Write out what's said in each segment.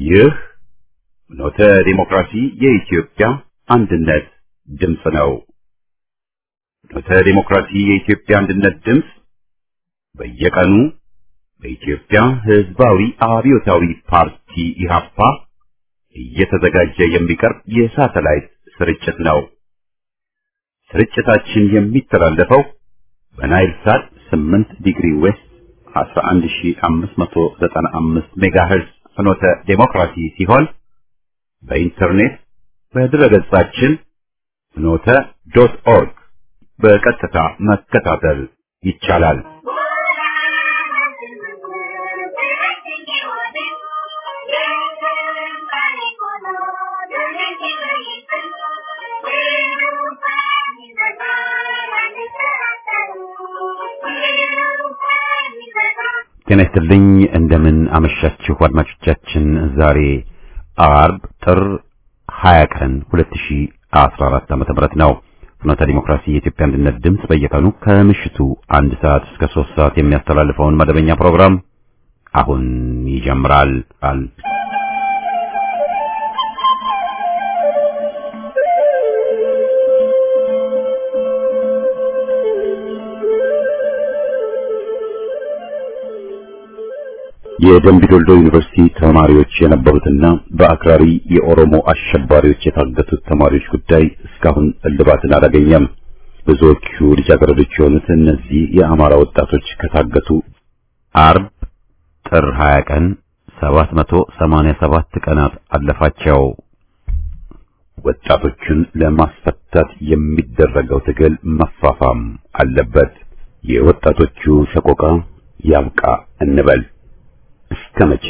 ይህ ኖተ ዲሞክራሲ የኢትዮጵያ አንድነት ድምፅ ነው። ኖተ ዲሞክራሲ የኢትዮጵያ አንድነት ድምፅ በየቀኑ በኢትዮጵያ ሕዝባዊ አብዮታዊ ፓርቲ ኢህአፓ እየተዘጋጀ የሚቀርብ የሳተላይት ስርጭት ነው። ስርጭታችን የሚተላለፈው በናይል ሳት 8 ዲግሪ ዌስት 11595 ሜጋሄርዝ ፍኖተ ዴሞክራሲ ሲሆን በኢንተርኔት በድረገጻችን ፍኖተ ዶት ኦርግ በቀጥታ መከታተል ይቻላል። ጤና ይስጥልኝ። እንደምን አመሻችሁ አድማጮቻችን። ዛሬ አርብ ጥር 20 ቀን 2014 ዓ.ም ነው። ፍኖተ ዲሞክራሲ የኢትዮጵያ አንድነት ድምፅ በየቀኑ ከምሽቱ አንድ ሰዓት እስከ ሶስት ሰዓት የሚያስተላልፈውን መደበኛ ፕሮግራም አሁን ይጀምራል። የደምቢ ዶልዶ ዩኒቨርሲቲ ተማሪዎች የነበሩትና በአክራሪ የኦሮሞ አሸባሪዎች የታገቱት ተማሪዎች ጉዳይ እስካሁን እልባትን አላገኘም። ብዙዎቹ ልጃገረዶች የሆኑት እነዚህ የአማራ ወጣቶች ከታገቱ አርብ ጥር 20 ቀን 787 ቀናት አለፋቸው። ወጣቶቹን ለማስፈታት የሚደረገው ትግል መፋፋም አለበት። የወጣቶቹ ሰቆቃ ያብቃ እንበል። እስከ መቼ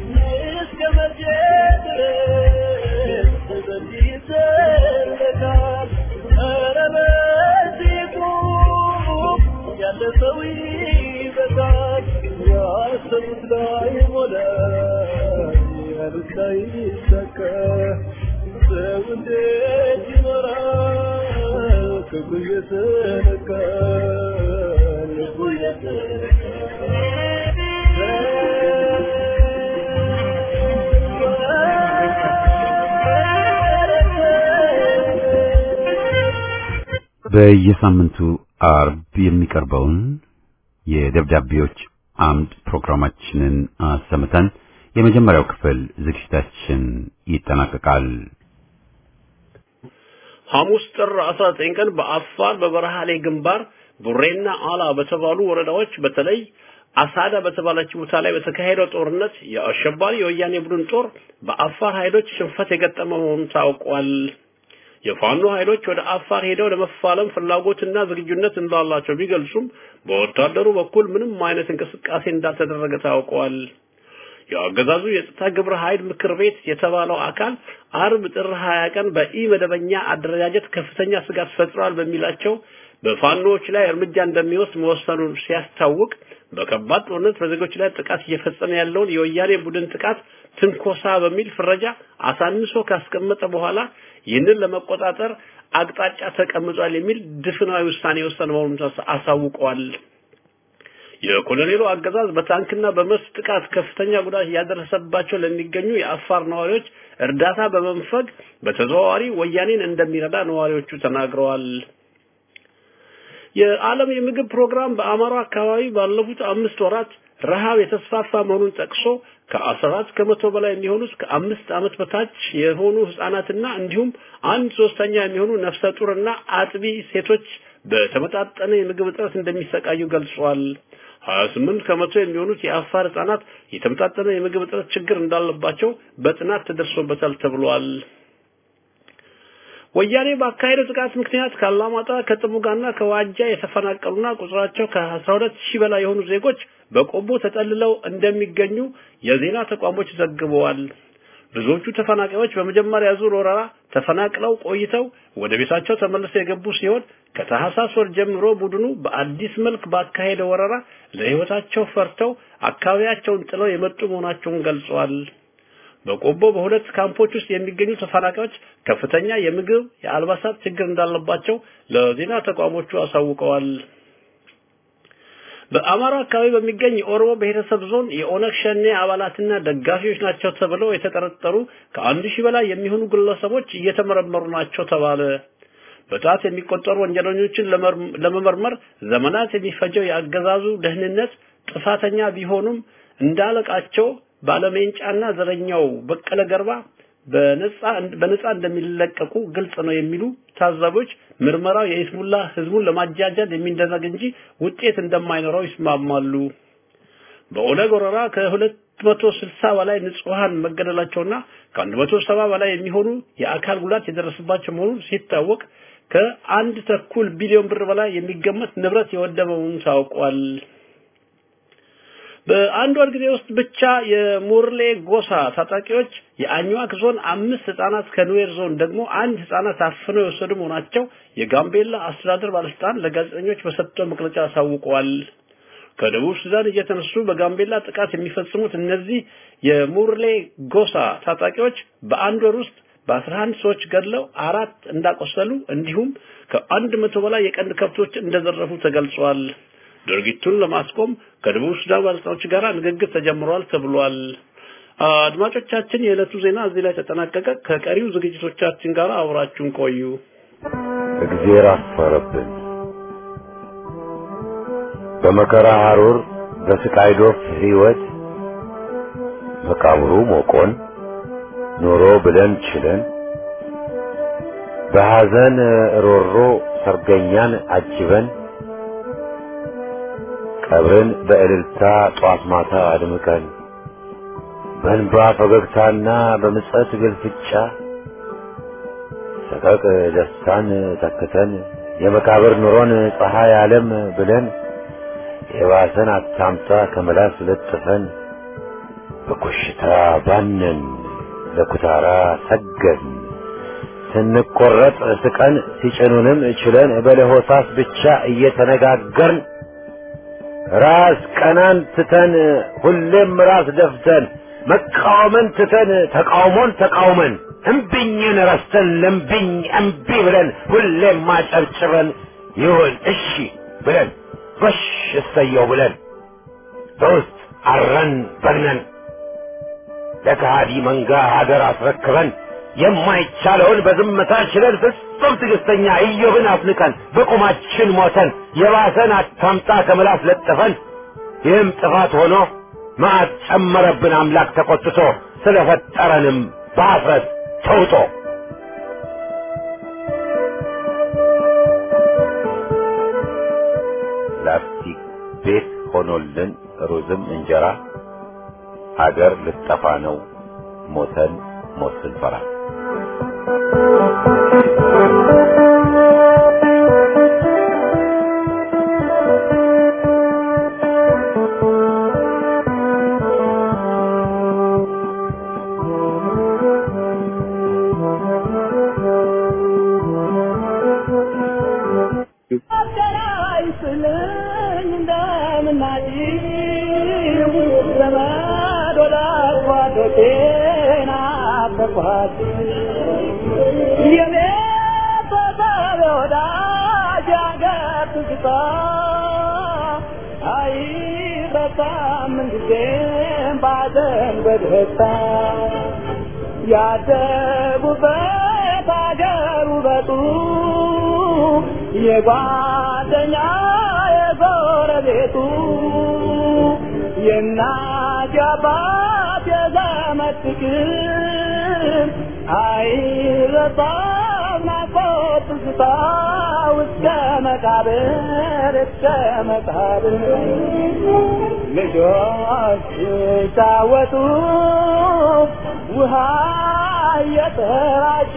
በየሳምንቱ አርብ የሚቀርበውን የደብዳቤዎች አምድ ፕሮግራማችንን አሰምተን የመጀመሪያው ክፍል ዝግጅታችን ይጠናቀቃል። ሐሙስ ጥር 19 ቀን በአፋር በበረሃሌ ግንባር ቡሬና አላ በተባሉ ወረዳዎች በተለይ አሳዳ በተባለች ቦታ ላይ በተካሄደው ጦርነት የአሸባሪ የወያኔ ቡድን ጦር በአፋር ኃይሎች ሽንፈት የገጠመ መሆኑ ታውቋል። የፋኖ ኃይሎች ወደ አፋር ሄደው ለመፋለም ፍላጎትና ዝግጁነት እንዳላቸው ቢገልጹም በወታደሩ በኩል ምንም አይነት እንቅስቃሴ እንዳልተደረገ ታውቋል። የአገዛዙ የጸጥታ ግብረ ኃይል ምክር ቤት የተባለው አካል አርብ ጥር 20 ቀን በኢ መደበኛ አደረጃጀት ከፍተኛ ስጋት ፈጥሯል በሚላቸው በፋኖዎች ላይ እርምጃ እንደሚወስድ መወሰኑን ሲያስታውቅ በከባድ ጦርነት በዜጎች ላይ ጥቃት እየፈጸመ ያለውን የወያኔ ቡድን ጥቃት ትንኮሳ በሚል ፍረጃ አሳንሶ ካስቀመጠ በኋላ ይህንን ለመቆጣጠር አቅጣጫ ተቀምጧል የሚል ድፍናዊ ውሳኔ የወሰነ መሆኑን አሳውቀዋል። የኮሎኔሉ አገዛዝ በታንክና በመስ ጥቃት ከፍተኛ ጉዳት እያደረሰባቸው ለሚገኙ የአፋር ነዋሪዎች እርዳታ በመንፈግ በተዘዋዋሪ ወያኔን እንደሚረዳ ነዋሪዎቹ ተናግረዋል። የዓለም የምግብ ፕሮግራም በአማራ አካባቢ ባለፉት አምስት ወራት ረሃብ የተስፋፋ መሆኑን ጠቅሶ ከአስራት ከመቶ በላይ የሚሆኑት ከአምስት ዓመት በታች የሆኑ ህጻናትና እንዲሁም አንድ ሶስተኛ የሚሆኑ ነፍሰ ጡርና አጥቢ ሴቶች በተመጣጠነ የምግብ እጥረት እንደሚሰቃዩ ገልጿል። 28 ከመቶ የሚሆኑት የአፋር ህጻናት የተመጣጠነ የምግብ እጥረት ችግር እንዳለባቸው በጥናት ተደርሶበታል ተብሏል። ወያኔ ባካሄደው ጥቃት ምክንያት ካላማጣ ከጥሙጋና ከዋጃ የተፈናቀሉና ቁጥራቸው ከ12 ሺህ በላይ የሆኑ ዜጎች በቆቦ ተጠልለው እንደሚገኙ የዜና ተቋሞች ዘግበዋል። ብዙዎቹ ተፈናቃዮች በመጀመሪያ ዙር ወረራ ተፈናቅለው ቆይተው ወደ ቤታቸው ተመልሰው የገቡ ሲሆን ከታህሳስ ወር ጀምሮ ቡድኑ በአዲስ መልክ ባካሄደ ወረራ ለህይወታቸው ፈርተው አካባቢያቸውን ጥለው የመጡ መሆናቸውን ገልጸዋል። በቆቦ በሁለት ካምፖች ውስጥ የሚገኙ ተፈናቃዮች ከፍተኛ የምግብ፣ የአልባሳት ችግር እንዳለባቸው ለዜና ተቋሞቹ አሳውቀዋል። በአማራ አካባቢ በሚገኝ የኦሮሞ ብሔረሰብ ዞን የኦነግ ሸኔ አባላትና ደጋፊዎች ናቸው ተብለው የተጠረጠሩ ከአንድ ሺህ በላይ የሚሆኑ ግለሰቦች እየተመረመሩ ናቸው ተባለ። በጣት የሚቆጠሩ ወንጀለኞችን ለመመርመር ዘመናት የሚፈጀው የአገዛዙ ደህንነት ጥፋተኛ ቢሆኑም እንዳለቃቸው ባለሜንጫና ዘረኛው በቀለ ገርባ በነፃ በነፃ እንደሚለቀቁ ግልጽ ነው የሚሉ ታዛቢዎች ምርመራው የኢስሙላ ህዝቡን ለማጃጃል የሚደረግ እንጂ ውጤት እንደማይኖረው ይስማማሉ። በኦነግ ወረራ ከሁለት መቶ ስልሳ በላይ ንጹሃን መገደላቸውና ከአንድ መቶ ሰባ በላይ የሚሆኑ የአካል ጉዳት የደረሰባቸው መሆኑ ሲታወቅ ከአንድ ተኩል ቢሊዮን ብር በላይ የሚገመት ንብረት የወደመውን ታውቋል። በአንድ ወር ጊዜ ውስጥ ብቻ የሙርሌ ጎሳ ታጣቂዎች የአኝዋክ ዞን አምስት ህጻናት ከኑዌር ዞን ደግሞ አንድ ህጻናት አፍነው የወሰዱ መሆናቸው የጋምቤላ አስተዳደር ባለስልጣን ለጋዜጠኞች በሰጠው መግለጫ አሳውቀዋል። ከደቡብ ሱዳን እየተነሱ በጋምቤላ ጥቃት የሚፈጽሙት እነዚህ የሙርሌ ጎሳ ታጣቂዎች በአንድ ወር ውስጥ በአስራ አንድ ሰዎች ገድለው አራት እንዳቆሰሉ እንዲሁም ከአንድ መቶ በላይ የቀንድ ከብቶች እንደዘረፉ ተገልጿል። ድርጊቱን ለማስቆም ከደቡብ ሱዳን ባለስልጣኖች ጋር ንግግር ተጀምሯል ተብሏል። አድማጮቻችን፣ የዕለቱ ዜና እዚህ ላይ ተጠናቀቀ። ከቀሪው ዝግጅቶቻችን ጋር አብራችሁን ቆዩ። እግዜር አፈረብን። በመከራ ሐሩር በስቃይ ዶፍ ሕይወት መቃብሩ ሞቆን ኖሮ ብለን ችለን በሐዘን ሮሮ ሰርገኛን አጅበን ቀብርን በእልልታ ጧት ማታ አድምቀን በእንባ ፈገግታና በምጸት ግልፍጫ ሰቀቅ ደስታን ተክተን የመቃብር ኑሮን ፀሐይ ዓለም ብለን የባሰን አታምጣ ከመላስ ለጥፈን በኮሽታ ባነን ለኩታራ ሰገን ስንቆረጥ ስቀን ሲጭኑንም ችለን በለሆሳስ ብቻ እየተነጋገርን ራስ ቀናን ትተን ሁሌም ራስ ደፍተን መቃወምን ትተን ተቃውሞን ተቃውመን እምቢኝን ረስተን ለምቢኝ እምቢ ብለን ሁሌም ማጨብጭበን ይሁን እሺ ብለን ጎሽ እሰየው ብለን በውስጥ አረን በግነን ለከሃዲ መንጋ ሀገር አስረክበን የማይቻለውን በዝምታ ችለን ፍጹም ትዕግስተኛ ኢዮብን አፍንቀን በቁማችን ሞተን የባሰን አታምጣ ከምላስ ለጥፈን ይህም ጥፋት ሆኖ መዓት ጨመረብን አምላክ ተቆጥቶ ስለፈጠረንም በአፍረት ተውጦ ላስቲክ ቤት ሆኖልን ሩዝም እንጀራ ሀገር ልጠፋ ነው ሞተን ሞት ስንፈራ ያደጉበት አገር ውበቱ የጓደኛ የጎረቤቱ የእናት የአባት የዘመድ ፍቅር አይረሳም ናፍቆት ትዝታ እስከ መቃብር እስከ መቃብር ልጆች ሲጫወቱ ውሃ እየተራጩ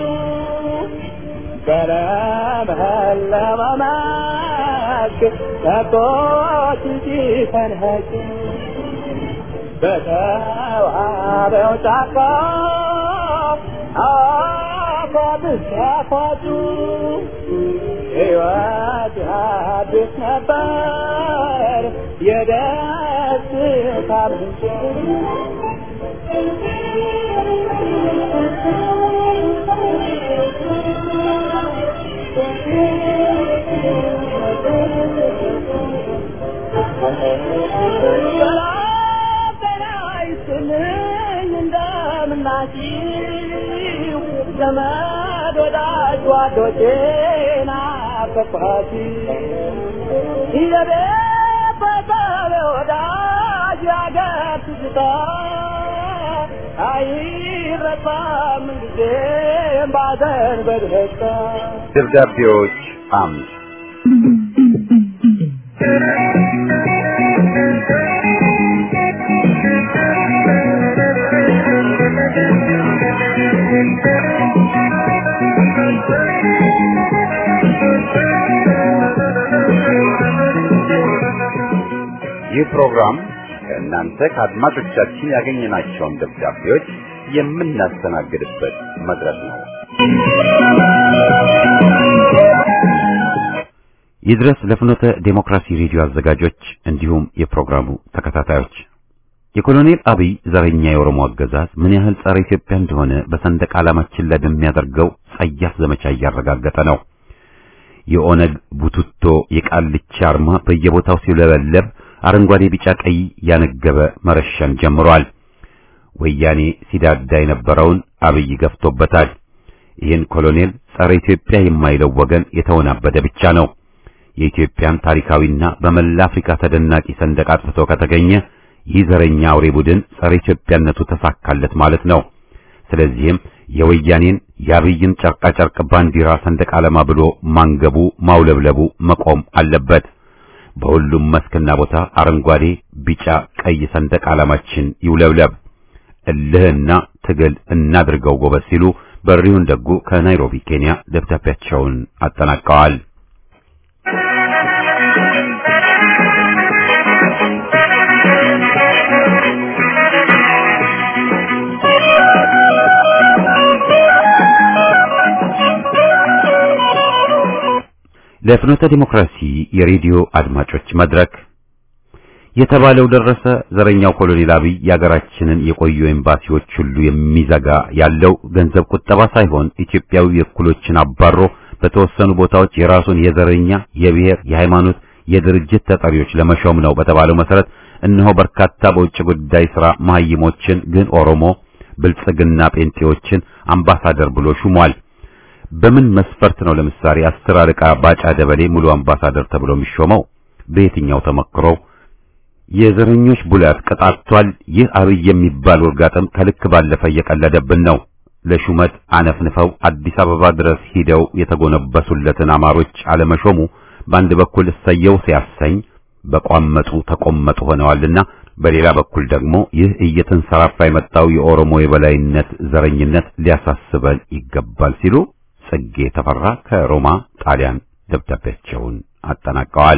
በለመለመ መስክ ከብቶች ሲፈንኸጩ በተዋበው ጫካ አፏት ሲያፏጩ ሕይወት አዲስ ነበር የደስታ ምንጭ ዘመድ ወዳጅ ጓዶቼን ናፈቅኋት የቤት በሰብ ወዳጅ ያገር ትዝታ አይረሳም ጊዜም ባዘን በደስታ ደብዳቤዎች አምድ ይህ ፕሮግራም ከእናንተ ከአድማጮቻችን ያገኘናቸውን ደብዳቤዎች የምናስተናግድበት መድረክ ነው። ይድረስ ለፍኖተ ዴሞክራሲ ሬዲዮ አዘጋጆች እንዲሁም የፕሮግራሙ ተከታታዮች የኮሎኔል አብይ ዘረኛ የኦሮሞ አገዛዝ ምን ያህል ጸረ ኢትዮጵያ እንደሆነ በሰንደቅ ዓላማችን ላይ በሚያደርገው ጸያፍ ዘመቻ እያረጋገጠ ነው። የኦነግ ቡቱቶ የቃልቻ አርማ በየቦታው ሲውለበለብ አረንጓዴ፣ ቢጫ፣ ቀይ ያነገበ መረሸን ጀምሯል። ወያኔ ሲዳዳ የነበረውን አብይ ገፍቶበታል። ይህን ኮሎኔል ጸረ ኢትዮጵያ የማይለው ወገን የተወናበደ ብቻ ነው። የኢትዮጵያን ታሪካዊና በመላ አፍሪካ ተደናቂ ሰንደቅ አጥፍቶ ከተገኘ ይህ ዘረኛ አውሬ ቡድን ጸረ ኢትዮጵያነቱ ተሳካለት ማለት ነው። ስለዚህም የወያኔን የአብይን ጨርቃ ጨርቅ ባንዲራ ሰንደቅ ዓላማ ብሎ ማንገቡ ማውለብለቡ መቆም አለበት። በሁሉም መስክና ቦታ አረንጓዴ፣ ቢጫ፣ ቀይ ሰንደቅ ዓላማችን ይውለብለብ። እልህና ትግል እናድርገው ጎበዝ ሲሉ በሪሁን ደጉ ከናይሮቢ ኬንያ ደብዳቤያቸውን አጠናቀዋል። ለፍኖተ ዲሞክራሲ የሬዲዮ አድማጮች መድረክ የተባለው ደረሰ። ዘረኛው ኮሎኔል አብይ የሀገራችንን የቆዩ ኤምባሲዎች ሁሉ የሚዘጋ ያለው ገንዘብ ቁጠባ ሳይሆን ኢትዮጵያዊ እኩሎችን አባሮ በተወሰኑ ቦታዎች የራሱን የዘረኛ፣ የብሔር፣ የሃይማኖት፣ የድርጅት ተጠሪዎች ለመሾም ነው በተባለው መሰረት እነሆ በርካታ በውጭ ጉዳይ ሥራ መሀይሞችን ግን ኦሮሞ ብልጽግና ጴንጤዎችን አምባሳደር ብሎ ሹሟል። በምን መስፈርት ነው ለምሳሌ አስር አለቃ ባጫ ደበሌ ሙሉ አምባሳደር ተብሎ የሚሾመው? በየትኛው ተመክሮው? የዘረኞች ቡላት ቀጣቷል። ይህ አብይ የሚባል ወርጋጥም ከልክ ባለፈ እየቀለደብን ነው። ለሹመት አነፍንፈው አዲስ አበባ ድረስ ሂደው የተጎነበሱለትን አማሮች አለመሾሙ በአንድ በኩል እሰየው ሲያሰኝ በቋመጡ ተቆመጡ ሆነዋልና፣ በሌላ በኩል ደግሞ ይህ እየተንሰራፋ የመጣው የኦሮሞ የበላይነት ዘረኝነት ሊያሳስበን ይገባል ሲሉ ጽጌ ተፈራ ከሮማ ጣሊያን ደብዳቤያቸውን አጠናቀዋል።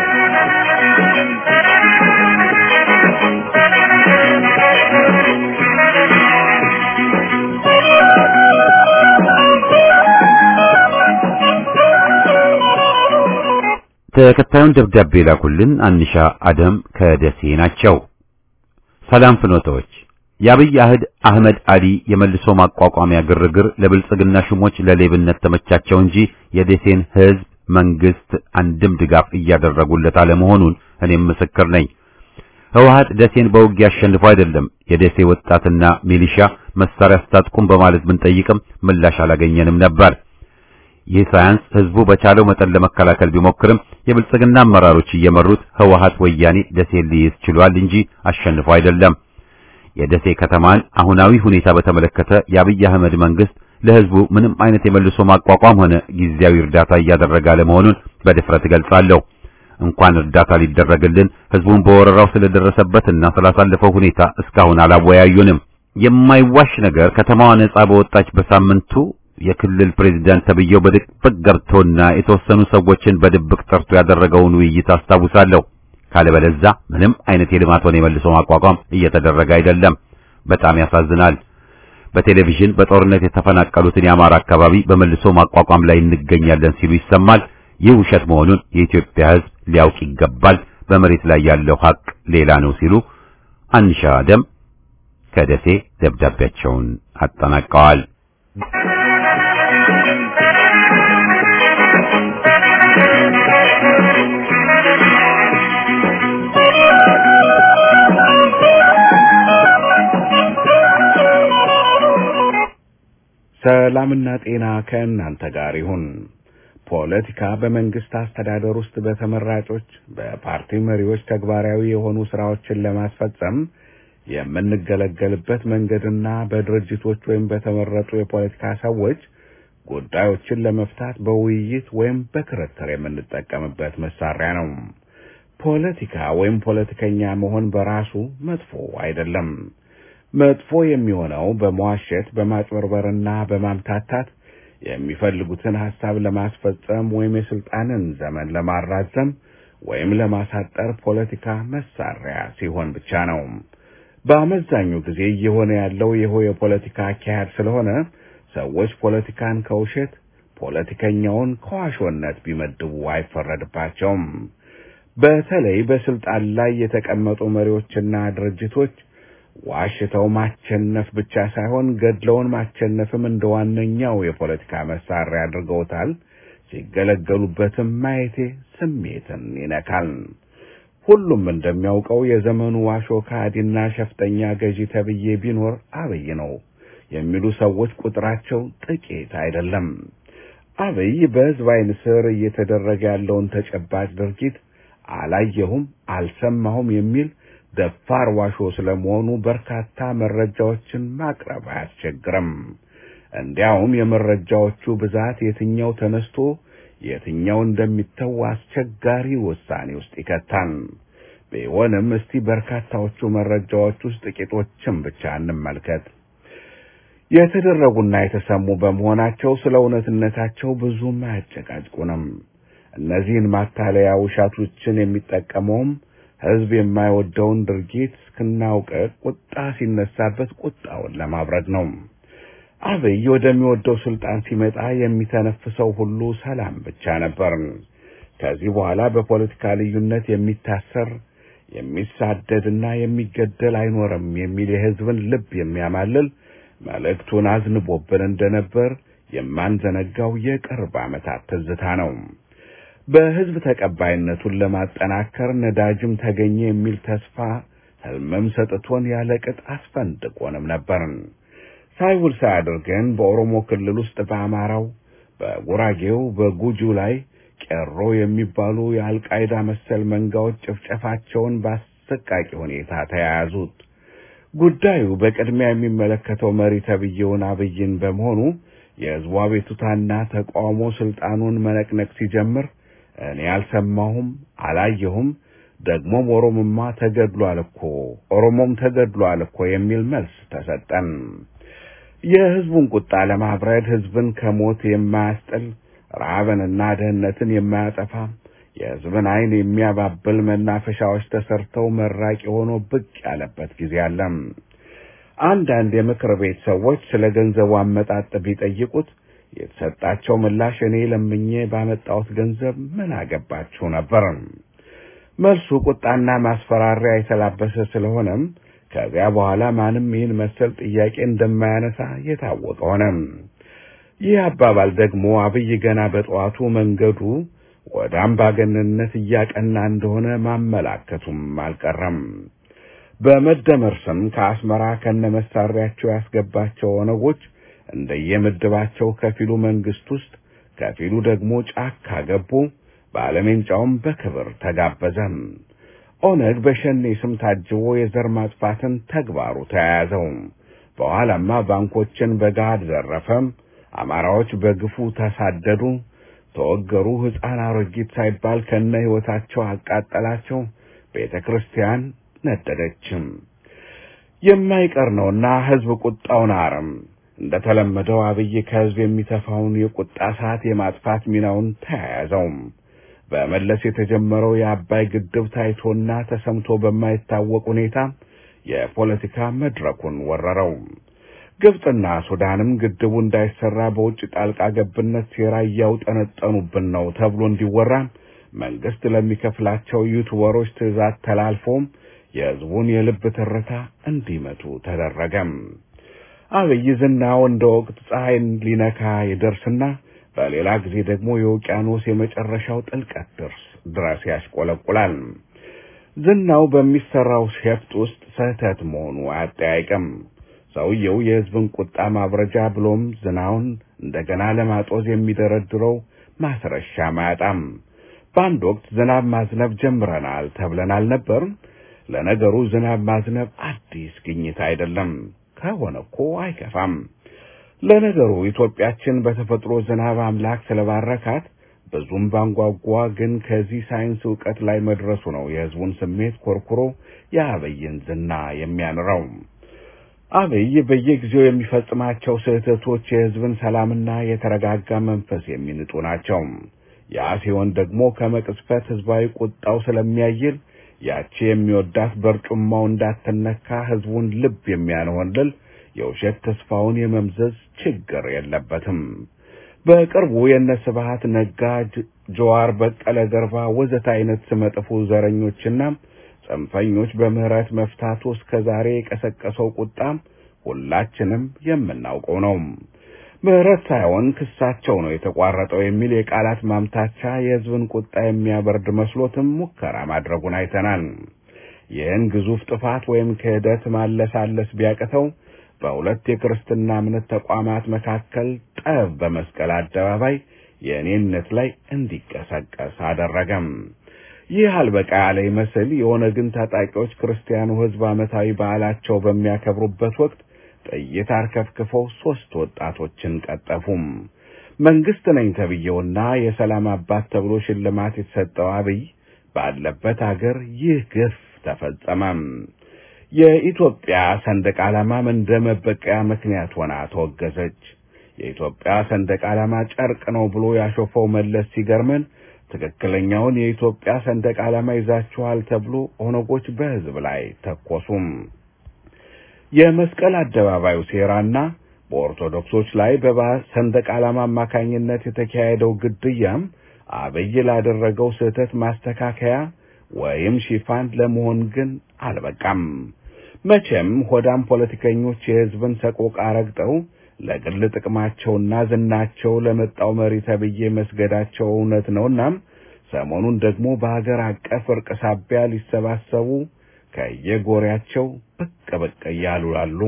ተከታዩን ደብዳቤ ላኩልን አንሻ አደም ከደሴ ናቸው። ሰላም ፍኖተዎች የአብይ አህድ አህመድ አሊ የመልሶ ማቋቋሚያ ግርግር ለብልጽግና ሹሞች ለሌብነት ተመቻቸው እንጂ የደሴን ሕዝብ መንግስት አንድም ድጋፍ እያደረጉለት አለመሆኑን እኔም ምስክር ነኝ። ህወሓት ደሴን በውጊያ አሸንፎ አይደለም የደሴ ወጣትና ሚሊሻ መሳሪያ አስታጥቁም በማለት ብንጠይቅም ምላሽ አላገኘንም ነበር። ይህ ሳያንስ ህዝቡ በቻለው መጠን ለመከላከል ቢሞክርም የብልጽግና አመራሮች እየመሩት ህወሓት ወያኔ ደሴን ሊይዝ ችሏል እንጂ አሸንፎ አይደለም። የደሴ ከተማን አሁናዊ ሁኔታ በተመለከተ የአብይ አህመድ መንግስት ለህዝቡ ምንም አይነት የመልሶ ማቋቋም ሆነ ጊዜያዊ እርዳታ እያደረገ አለመሆኑን በድፍረት እገልጻለሁ። እንኳን እርዳታ ሊደረግልን ህዝቡን በወረራው ስለደረሰበትና ስላሳለፈው ሁኔታ እስካሁን አላወያዩንም። የማይዋሽ ነገር ከተማዋ ነጻ በወጣች በሳምንቱ የክልል ፕሬዝዳንት ተብዬው በድብቅ ገብቶና የተወሰኑ ሰዎችን በድብቅ ጠርቶ ያደረገውን ውይይት አስታውሳለሁ። ካለበለዛ ምንም አይነት የልማት ሆነ የመልሶ ማቋቋም እየተደረገ አይደለም። በጣም ያሳዝናል። በቴሌቪዥን በጦርነት የተፈናቀሉትን የአማራ አካባቢ በመልሶ ማቋቋም ላይ እንገኛለን ሲሉ ይሰማል። ይህ ውሸት መሆኑን የኢትዮጵያ ህዝብ ሊያውቅ ይገባል። በመሬት ላይ ያለው ሀቅ ሌላ ነው ሲሉ አንሻ ደም ከደሴ ደብዳቤያቸውን አጠናቀዋል። ሰላምና ጤና ከእናንተ ጋር ይሁን። ፖለቲካ በመንግስት አስተዳደር ውስጥ በተመራጮች በፓርቲ መሪዎች ተግባራዊ የሆኑ ስራዎችን ለማስፈጸም የምንገለገልበት መንገድና በድርጅቶች ወይም በተመረጡ የፖለቲካ ሰዎች ጉዳዮችን ለመፍታት በውይይት ወይም በክርክር የምንጠቀምበት መሳሪያ ነው። ፖለቲካ ወይም ፖለቲከኛ መሆን በራሱ መጥፎ አይደለም። መጥፎ የሚሆነው በመዋሸት በማጭበርበርና በማምታታት የሚፈልጉትን ሐሳብ ለማስፈጸም ወይም የስልጣንን ዘመን ለማራዘም ወይም ለማሳጠር ፖለቲካ መሳሪያ ሲሆን ብቻ ነው። በአመዛኙ ጊዜ እየሆነ ያለው ይኸው የፖለቲካ አካሄድ ስለሆነ ሰዎች ፖለቲካን ከውሸት ፖለቲከኛውን ከዋሾነት ቢመድቡ አይፈረድባቸውም። በተለይ በስልጣን ላይ የተቀመጡ መሪዎችና ድርጅቶች ዋሽተው ማቸነፍ ብቻ ሳይሆን ገድለውን ማቸነፍም እንደ ዋነኛው የፖለቲካ መሳሪያ አድርገውታል። ሲገለገሉበትም ማየቴ ስሜትን ይነካል። ሁሉም እንደሚያውቀው የዘመኑ ዋሾ ከሃዲና ሸፍጠኛ ገዢ ተብዬ ቢኖር አብይ ነው የሚሉ ሰዎች ቁጥራቸው ጥቂት አይደለም። አብይ በሕዝብ ዓይን ስር እየተደረገ ያለውን ተጨባጭ ድርጊት አላየሁም፣ አልሰማሁም የሚል ደፋር ዋሾ ስለመሆኑ በርካታ መረጃዎችን ማቅረብ አያስቸግርም። እንዲያውም የመረጃዎቹ ብዛት የትኛው ተነስቶ የትኛው እንደሚተው አስቸጋሪ ውሳኔ ውስጥ ይከታል። ቢሆንም እስቲ በርካታዎቹ መረጃዎች ውስጥ ጥቂቶችን ብቻ እንመልከት። የተደረጉና የተሰሙ በመሆናቸው ስለ እውነትነታቸው ብዙም አያጨቃጭቁንም። እነዚህን ማታለያ ውሻቶችን የሚጠቀመውም ሕዝብ የማይወደውን ድርጊት እስክናውቅ ቁጣ ሲነሳበት ቁጣውን ለማብረድ ነው። አብይ ወደሚወደው ስልጣን ሲመጣ የሚተነፍሰው ሁሉ ሰላም ብቻ ነበር። ከዚህ በኋላ በፖለቲካ ልዩነት የሚታሰር የሚሳደድና የሚገደል አይኖርም የሚል የሕዝብን ልብ የሚያማልል መልእክቱን አዝንቦብን እንደነበር የማንዘነጋው የቅርብ ዓመታት ትዝታ ነው። በሕዝብ ተቀባይነቱን ለማጠናከር ነዳጅም ተገኘ የሚል ተስፋ ሕልምም ሰጥቶን ያለ ቅጥ አስፈንድቆንም ነበር። ሳይውል ሳያድር ግን በኦሮሞ ክልል ውስጥ በአማራው፣ በጉራጌው፣ በጉጁ ላይ ቄሮ የሚባሉ የአልቃይዳ መሰል መንጋዎች ጭፍጨፋቸውን በአሰቃቂ ሁኔታ ተያያዙት። ጉዳዩ በቅድሚያ የሚመለከተው መሪ ተብዬውን አብይን በመሆኑ የሕዝቡ አቤቱታና ተቃውሞ ስልጣኑን መነቅነቅ ሲጀምር እኔ አልሰማሁም፣ አላየሁም፣ ደግሞም ኦሮሞማ ተገድሏል እኮ ኦሮሞም ተገድሏል እኮ የሚል መልስ ተሰጠን። የሕዝቡን ቁጣ ለማብረድ ሕዝብን ከሞት የማያስጥል ረሃብንና ድህነትን የማያጠፋ የሕዝብን ዓይን የሚያባብል መናፈሻዎች ተሰርተው መራቂ ሆኖ ብቅ ያለበት ጊዜ አለ። አንዳንድ የምክር ቤት ሰዎች ስለ ገንዘቡ አመጣጥ ቢጠይቁት የተሰጣቸው ምላሽ እኔ ለምኜ ባመጣሁት ገንዘብ ምን አገባችሁ ነበር። መልሱ ቁጣና ማስፈራሪያ የተላበሰ ስለሆነም ከዚያ በኋላ ማንም ይህን መሰል ጥያቄ እንደማያነሳ የታወቀ ሆነ። ይህ አባባል ደግሞ አብይ ገና በጠዋቱ መንገዱ ወደ አምባገነንነት እያቀና እንደሆነ ማመላከቱም አልቀረም። በመደመር ስም ከአስመራ ከነመሳሪያቸው ያስገባቸው ኦነጎች እንደየምድባቸው ከፊሉ መንግስት ውስጥ ከፊሉ ደግሞ ጫካ ገቡ። ባለሜንጫውም በክብር ተጋበዘ። ኦነግ በሸኔ ስም ታጅቦ የዘር ማጥፋትን ተግባሩ ተያያዘው። በኋላማ ባንኮችን በገሃድ ዘረፈ። አማራዎች በግፉ ተሳደዱ፣ ተወገሩ። ሕፃን አሮጊት ሳይባል ከነ ሕይወታቸው አቃጠላቸው። ቤተ ክርስቲያን ነደደችም። የማይቀር ነውና ሕዝብ ቁጣውን አረም እንደተለመደው አብይ ከሕዝብ የሚተፋውን የቁጣ ሰዓት የማጥፋት ሚናውን ተያያዘው። በመለስ የተጀመረው የአባይ ግድብ ታይቶና ተሰምቶ በማይታወቅ ሁኔታ የፖለቲካ መድረኩን ወረረው። ግብፅና ሱዳንም ግድቡ እንዳይሰራ በውጭ ጣልቃ ገብነት ሴራ እያውጠነጠኑብን ነው ተብሎ እንዲወራ መንግስት ለሚከፍላቸው ዩቱበሮች ትዕዛዝ ተላልፎም የሕዝቡን የልብ ትርታ እንዲመቱ ተደረገም። አብይ ዝናው እንደ ወቅት ፀሐይን ሊነካ ይደርስና በሌላ ጊዜ ደግሞ የውቅያኖስ የመጨረሻው ጥልቀት ድርስ ድረስ ያሽቆለቁላል። ዝናው በሚሰራው ሸፍጥ ውስጥ ስህተት መሆኑ አያጠያይቅም። ሰውየው የሕዝብን ቁጣ ማብረጃ ብሎም ዝናውን እንደገና ለማጦዝ የሚደረድረው ማስረሻ ማያጣም። በአንድ ወቅት ዝናብ ማዝነብ ጀምረናል ተብለን አልነበር? ለነገሩ ዝናብ ማዝነብ አዲስ ግኝት አይደለም። ከሆነ እኮ አይከፋም። ለነገሩ ኢትዮጵያችን በተፈጥሮ ዝናብ አምላክ ስለባረካት ብዙም ባንጓጓ፣ ግን ከዚህ ሳይንስ ዕውቀት ላይ መድረሱ ነው የሕዝቡን ስሜት ኮርኩሮ የአብይን ዝና የሚያንረው። አብይ በየጊዜው የሚፈጽማቸው ስህተቶች የሕዝብን ሰላምና የተረጋጋ መንፈስ የሚንጡ ናቸው። ያ ሲሆን ደግሞ ከመቅጽበት ሕዝባዊ ቁጣው ስለሚያይል ያቺ የሚወዳት በርጩማው እንዳትነካ ሕዝቡን ልብ የሚያንሆንልል የውሸት ተስፋውን የመምዘዝ ችግር የለበትም። በቅርቡ የነ ስብሐት ነጋ፣ ጀዋር፣ በቀለ ገርባ ወዘተ አይነት ስመጥፉ ዘረኞችና ጽንፈኞች በምህረት መፍታቱ እስከ ዛሬ የቀሰቀሰው ቁጣም ሁላችንም የምናውቀው ነው። ምህረት ሳይሆን ክሳቸው ነው የተቋረጠው የሚል የቃላት ማምታቻ የሕዝብን ቁጣ የሚያበርድ መስሎትም ሙከራ ማድረጉን አይተናል። ይህን ግዙፍ ጥፋት ወይም ክህደት ማለሳለስ ቢያቅተው በሁለት የክርስትና እምነት ተቋማት መካከል ጠብ በመስቀል አደባባይ የእኔነት ላይ እንዲቀሰቀስ አደረገም። ይህ አልበቃ ያለ ይመስል የኦነግን ታጣቂዎች ክርስቲያኑ ሕዝብ ዓመታዊ በዓላቸው በሚያከብሩበት ወቅት ጥይት አርከፍክፈው ሦስት ወጣቶችን ቀጠፉም። መንግሥት ነኝ ተብዬውና የሰላም አባት ተብሎ ሽልማት የተሰጠው አብይ ባለበት አገር ይህ ግፍ ተፈጸመም። የኢትዮጵያ ሰንደቅ ዓላማም እንደ መበቀያ ምክንያት ሆና ተወገዘች። የኢትዮጵያ ሰንደቅ ዓላማ ጨርቅ ነው ብሎ ያሾፈው መለስ ሲገርመን ትክክለኛውን የኢትዮጵያ ሰንደቅ ዓላማ ይዛችኋል ተብሎ ኦነጎች በሕዝብ ላይ ተኮሱም። የመስቀል አደባባዩ ሴራና በኦርቶዶክሶች ላይ በሰንደቅ ዓላማ አማካኝነት የተካሄደው ግድያም አብይ ላደረገው ስህተት ማስተካከያ ወይም ሽፋን ለመሆን ግን አልበቃም። መቼም ሆዳም ፖለቲከኞች የሕዝብን ሰቆቃ ረግጠው ለግል ጥቅማቸውና ዝናቸው ለመጣው መሪ ተብዬ መስገዳቸው እውነት ነውና ሰሞኑን ደግሞ በሀገር አቀፍ እርቅ ሳቢያ ሊሰባሰቡ ከየጎሪያቸው ብቅ ብቅ እያሉ አሉ።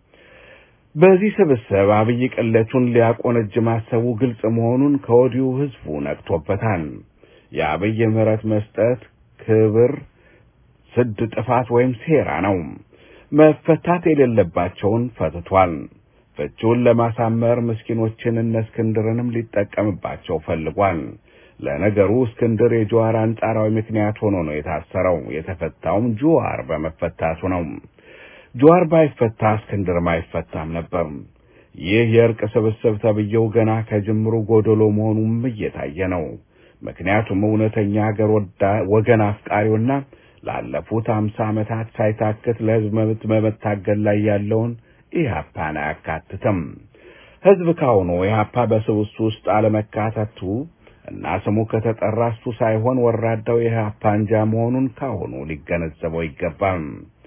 በዚህ ስብስብ አብይ ቅለቱን ሊያቆነጅ ማሰቡ ግልጽ መሆኑን ከወዲሁ ሕዝቡ ነቅቶበታል። የአብይ ምህረት መስጠት ክብር ስድ ጥፋት ወይም ሴራ ነው። መፈታት የሌለባቸውን ፈትቷል። ፍቺውን ለማሳመር ምስኪኖችን እነ እስክንድርንም ሊጠቀምባቸው ፈልጓል። ለነገሩ እስክንድር የጀዋር አንጻራዊ ምክንያት ሆኖ ነው የታሰረው። የተፈታውም ጀዋር በመፈታቱ ነው። ጀዋር ባይፈታ እስክንድርም አይፈታም ነበር። ይህ የእርቅ ስብስብ ተብዬው ገና ከጅምሩ ጎደሎ መሆኑም እየታየ ነው። ምክንያቱም እውነተኛ አገር ወገን አፍቃሪውና ላለፉት አምሳ ዓመታት ሳይታክት ለሕዝብ መብት በመታገል ላይ ያለውን ኢህአፓን አያካትትም። ሕዝብ ካሁኑ ኢህአፓ በስብሱ ውስጥ አለመካተቱ እና ስሙ ከተጠራ እሱ ሳይሆን ወራዳው የኢህአፓ አንጃ መሆኑን ካሁኑ ሊገነዘበው ይገባል።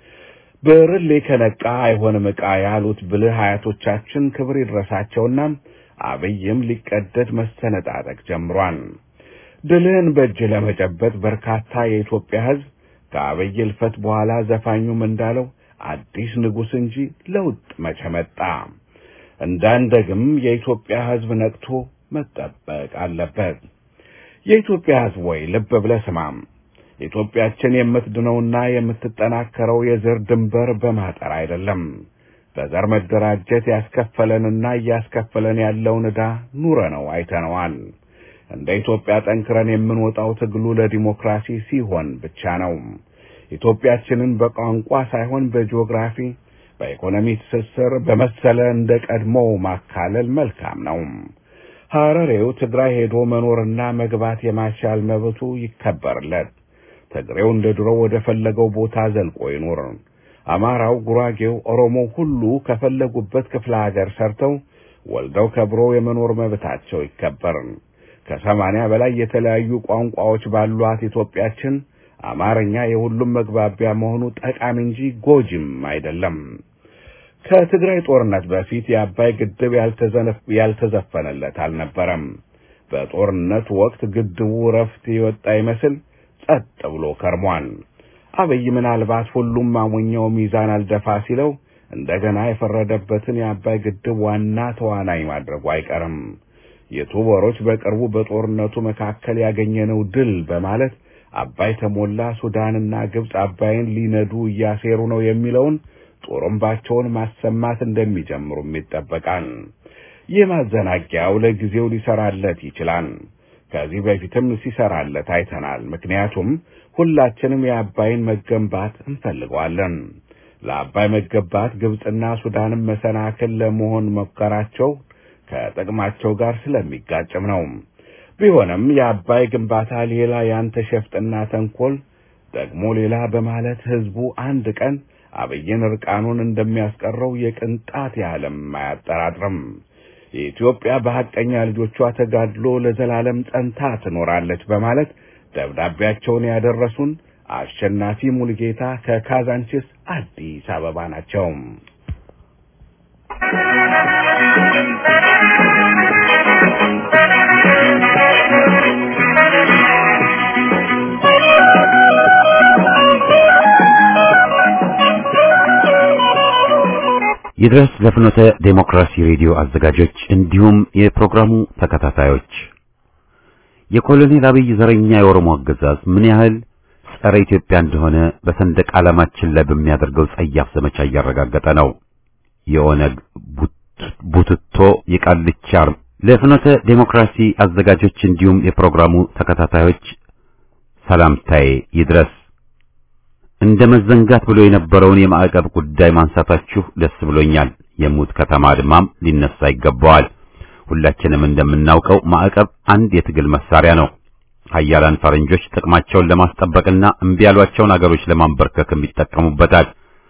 ብርሌ ከነቃ አይሆንም ዕቃ ያሉት ብልህ አያቶቻችን ክብር ይድረሳቸውና አብይም ሊቀደድ መሰነጣጠቅ ጀምሯል። ድልህን በእጅ ለመጨበጥ በርካታ የኢትዮጵያ ሕዝብ ከአብይ እልፈት በኋላ ዘፋኙም እንዳለው አዲስ ንጉሥ እንጂ ለውጥ መቼ መጣ? እንዳንደግም የኢትዮጵያ ሕዝብ ነቅቶ መጠበቅ አለበት። የኢትዮጵያ ሕዝብ ወይ ልብ ብለህ ስማም። ኢትዮጵያችን የምትድነውና የምትጠናከረው የዘር ድንበር በማጠር አይደለም። በዘር መደራጀት ያስከፈለንና እያስከፈለን ያለውን ዕዳ ኑረ ነው አይተነዋል። እንደ ኢትዮጵያ ጠንክረን የምንወጣው ትግሉ ለዲሞክራሲ ሲሆን ብቻ ነው። ኢትዮጵያችንን በቋንቋ ሳይሆን በጂኦግራፊ፣ በኢኮኖሚ ትስስር በመሰለ እንደ ቀድሞው ማካለል መልካም ነው። ሐረሬው ትግራይ ሄዶ መኖርና መግባት የማሻል መብቱ ይከበርለት። ትግሬው እንደ ድሮ ወደ ፈለገው ቦታ ዘልቆ ይኖር። አማራው፣ ጉራጌው፣ ኦሮሞው ሁሉ ከፈለጉበት ክፍለ ሀገር ሰርተው ወልደው ከብሮ የመኖር መብታቸው ይከበር። ከሰማንያ በላይ የተለያዩ ቋንቋዎች ባሏት ኢትዮጵያችን አማርኛ የሁሉም መግባቢያ መሆኑ ጠቃሚ እንጂ ጎጂም አይደለም። ከትግራይ ጦርነት በፊት የአባይ ግድብ ያልተዘፈነለት አልነበረም። በጦርነት ወቅት ግድቡ ረፍት የወጣ ይመስል ጸጥ ብሎ ከርሟል። አብይ ምናልባት ሁሉም ማሞኛው ሚዛን አልደፋ ሲለው እንደገና የፈረደበትን የአባይ ግድብ ዋና ተዋናይ ማድረጉ አይቀርም። የቱበሮች በቅርቡ በጦርነቱ መካከል ያገኘነው ድል በማለት አባይ ተሞላ፣ ሱዳንና ግብፅ አባይን ሊነዱ እያሴሩ ነው የሚለውን ጦርምባቸውን ማሰማት እንደሚጀምሩም ይጠበቃል። ይህ ማዘናጊያው ለጊዜው ሊሰራለት ይችላል። ከዚህ በፊትም ሲሰራለት አይተናል። ምክንያቱም ሁላችንም የአባይን መገንባት እንፈልገዋለን። ለአባይ መገንባት ግብፅና ሱዳንም መሰናክል ለመሆን መከራቸው ከጥቅማቸው ጋር ስለሚጋጭም ነው። ቢሆንም የአባይ ግንባታ ሌላ ያንተ ሸፍጥና ተንኮል ደግሞ ሌላ በማለት ህዝቡ አንድ ቀን አብይን እርቃኑን እንደሚያስቀረው የቅንጣት ያህልም አያጠራጥርም። የኢትዮጵያ በሐቀኛ ልጆቿ ተጋድሎ ለዘላለም ጸንታ ትኖራለች በማለት ደብዳቤያቸውን ያደረሱን አሸናፊ ሙልጌታ ከካዛንቺስ አዲስ አበባ ናቸው። ይድረስ ለፍኖተ ዴሞክራሲ ሬዲዮ አዘጋጆች እንዲሁም የፕሮግራሙ ተከታታዮች የኮሎኔል አብይ ዘረኛ የኦሮሞ አገዛዝ ምን ያህል ጸረ ኢትዮጵያ እንደሆነ በሰንደቅ ዓላማችን ላይ በሚያደርገው ጸያፍ ዘመቻ እያረጋገጠ ነው። የኦነግ ቡትቶ የቃልቻ ለፍኖተ ዴሞክራሲ አዘጋጆች እንዲሁም የፕሮግራሙ ተከታታዮች ሰላምታዬ ይድረስ። እንደ መዘንጋት ብሎ የነበረውን የማዕቀብ ጉዳይ ማንሳታችሁ ደስ ብሎኛል። የሙት ከተማ አድማም ሊነሳ ይገባዋል። ሁላችንም እንደምናውቀው ማዕቀብ አንድ የትግል መሳሪያ ነው። ሀያላን ፈረንጆች ጥቅማቸውን ለማስጠበቅና እምቢ ያሏቸውን አገሮች ለማንበርከክም ይጠቀሙበታል።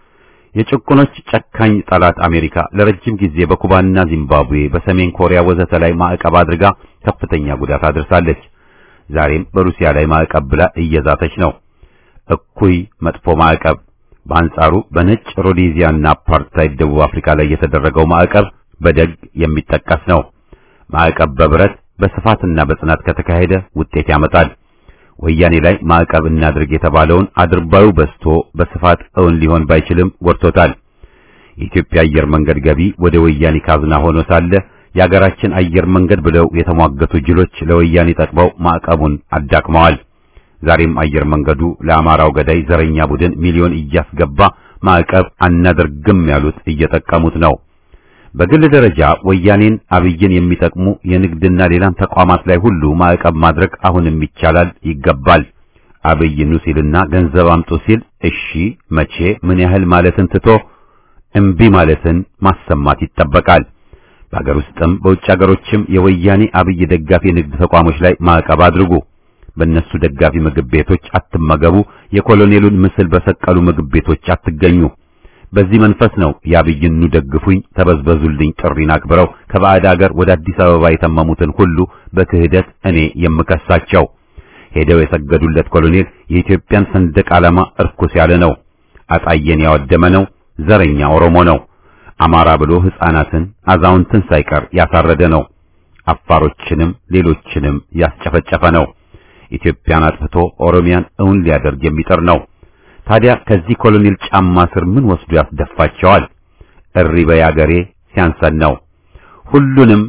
የጭቁኖች ጨካኝ ጠላት አሜሪካ ለረጅም ጊዜ በኩባና ዚምባብዌ፣ በሰሜን ኮሪያ ወዘተ ላይ ማዕቀብ አድርጋ ከፍተኛ ጉዳት አድርሳለች። ዛሬም በሩሲያ ላይ ማዕቀብ ብላ እየዛተች ነው። እኩይ መጥፎ ማዕቀብ። በአንጻሩ በነጭ ሮዴዚያና አፓርታይድ ደቡብ አፍሪካ ላይ የተደረገው ማዕቀብ በደግ የሚጠቀስ ነው። ማዕቀብ በብረት በስፋትና በጽናት ከተካሄደ ውጤት ያመጣል። ወያኔ ላይ ማዕቀብ እናድርግ የተባለውን አድርባዩ በስቶ በስፋት እውን ሊሆን ባይችልም ጎድቶታል። የኢትዮጵያ አየር መንገድ ገቢ ወደ ወያኔ ካዝና ሆኖ ሳለ የአገራችን አየር መንገድ ብለው የተሟገቱ ጅሎች ለወያኔ ጠቅመው ማዕቀቡን አዳክመዋል። ዛሬም አየር መንገዱ ለአማራው ገዳይ ዘረኛ ቡድን ሚሊዮን እያስገባ ማዕቀብ አናደርግም ያሉት እየጠቀሙት ነው። በግል ደረጃ ወያኔን አብይን የሚጠቅሙ የንግድና ሌላም ተቋማት ላይ ሁሉ ማዕቀብ ማድረግ አሁንም ይቻላል፣ ይገባል። አብይ ኑ ሲልና ገንዘብ አምጡ ሲል እሺ መቼ ምን ያህል ማለትን ትቶ እምቢ ማለትን ማሰማት ይጠበቃል። በአገር ውስጥም በውጭ አገሮችም የወያኔ አብይ ደጋፊ የንግድ ተቋሞች ላይ ማዕቀብ አድርጉ። በእነሱ ደጋፊ ምግብ ቤቶች አትመገቡ። የኮሎኔሉን ምስል በሰቀሉ ምግብ ቤቶች አትገኙ። በዚህ መንፈስ ነው የአብይኑ ደግፉኝ ተበዝበዙልኝ ጥሪን አክብረው ከባዕድ አገር ወደ አዲስ አበባ የተመሙትን ሁሉ በክህደት እኔ የምከሳቸው። ሄደው የሰገዱለት ኮሎኔል የኢትዮጵያን ሰንደቅ ዓላማ እርኩስ ያለ ነው። አጣየን ያወደመ ነው። ዘረኛ ኦሮሞ ነው። አማራ ብሎ ሕፃናትን አዛውንትን ሳይቀር ያሳረደ ነው። አፋሮችንም ሌሎችንም ያስጨፈጨፈ ነው። ኢትዮጵያን አጥፍቶ ኦሮሚያን እውን ሊያደርግ የሚጥር ነው። ታዲያ ከዚህ ኮሎኔል ጫማ ስር ምን ወስዶ ያስደፋቸዋል? እሪ በይ አገሬ ሲያንሰን ነው። ሁሉንም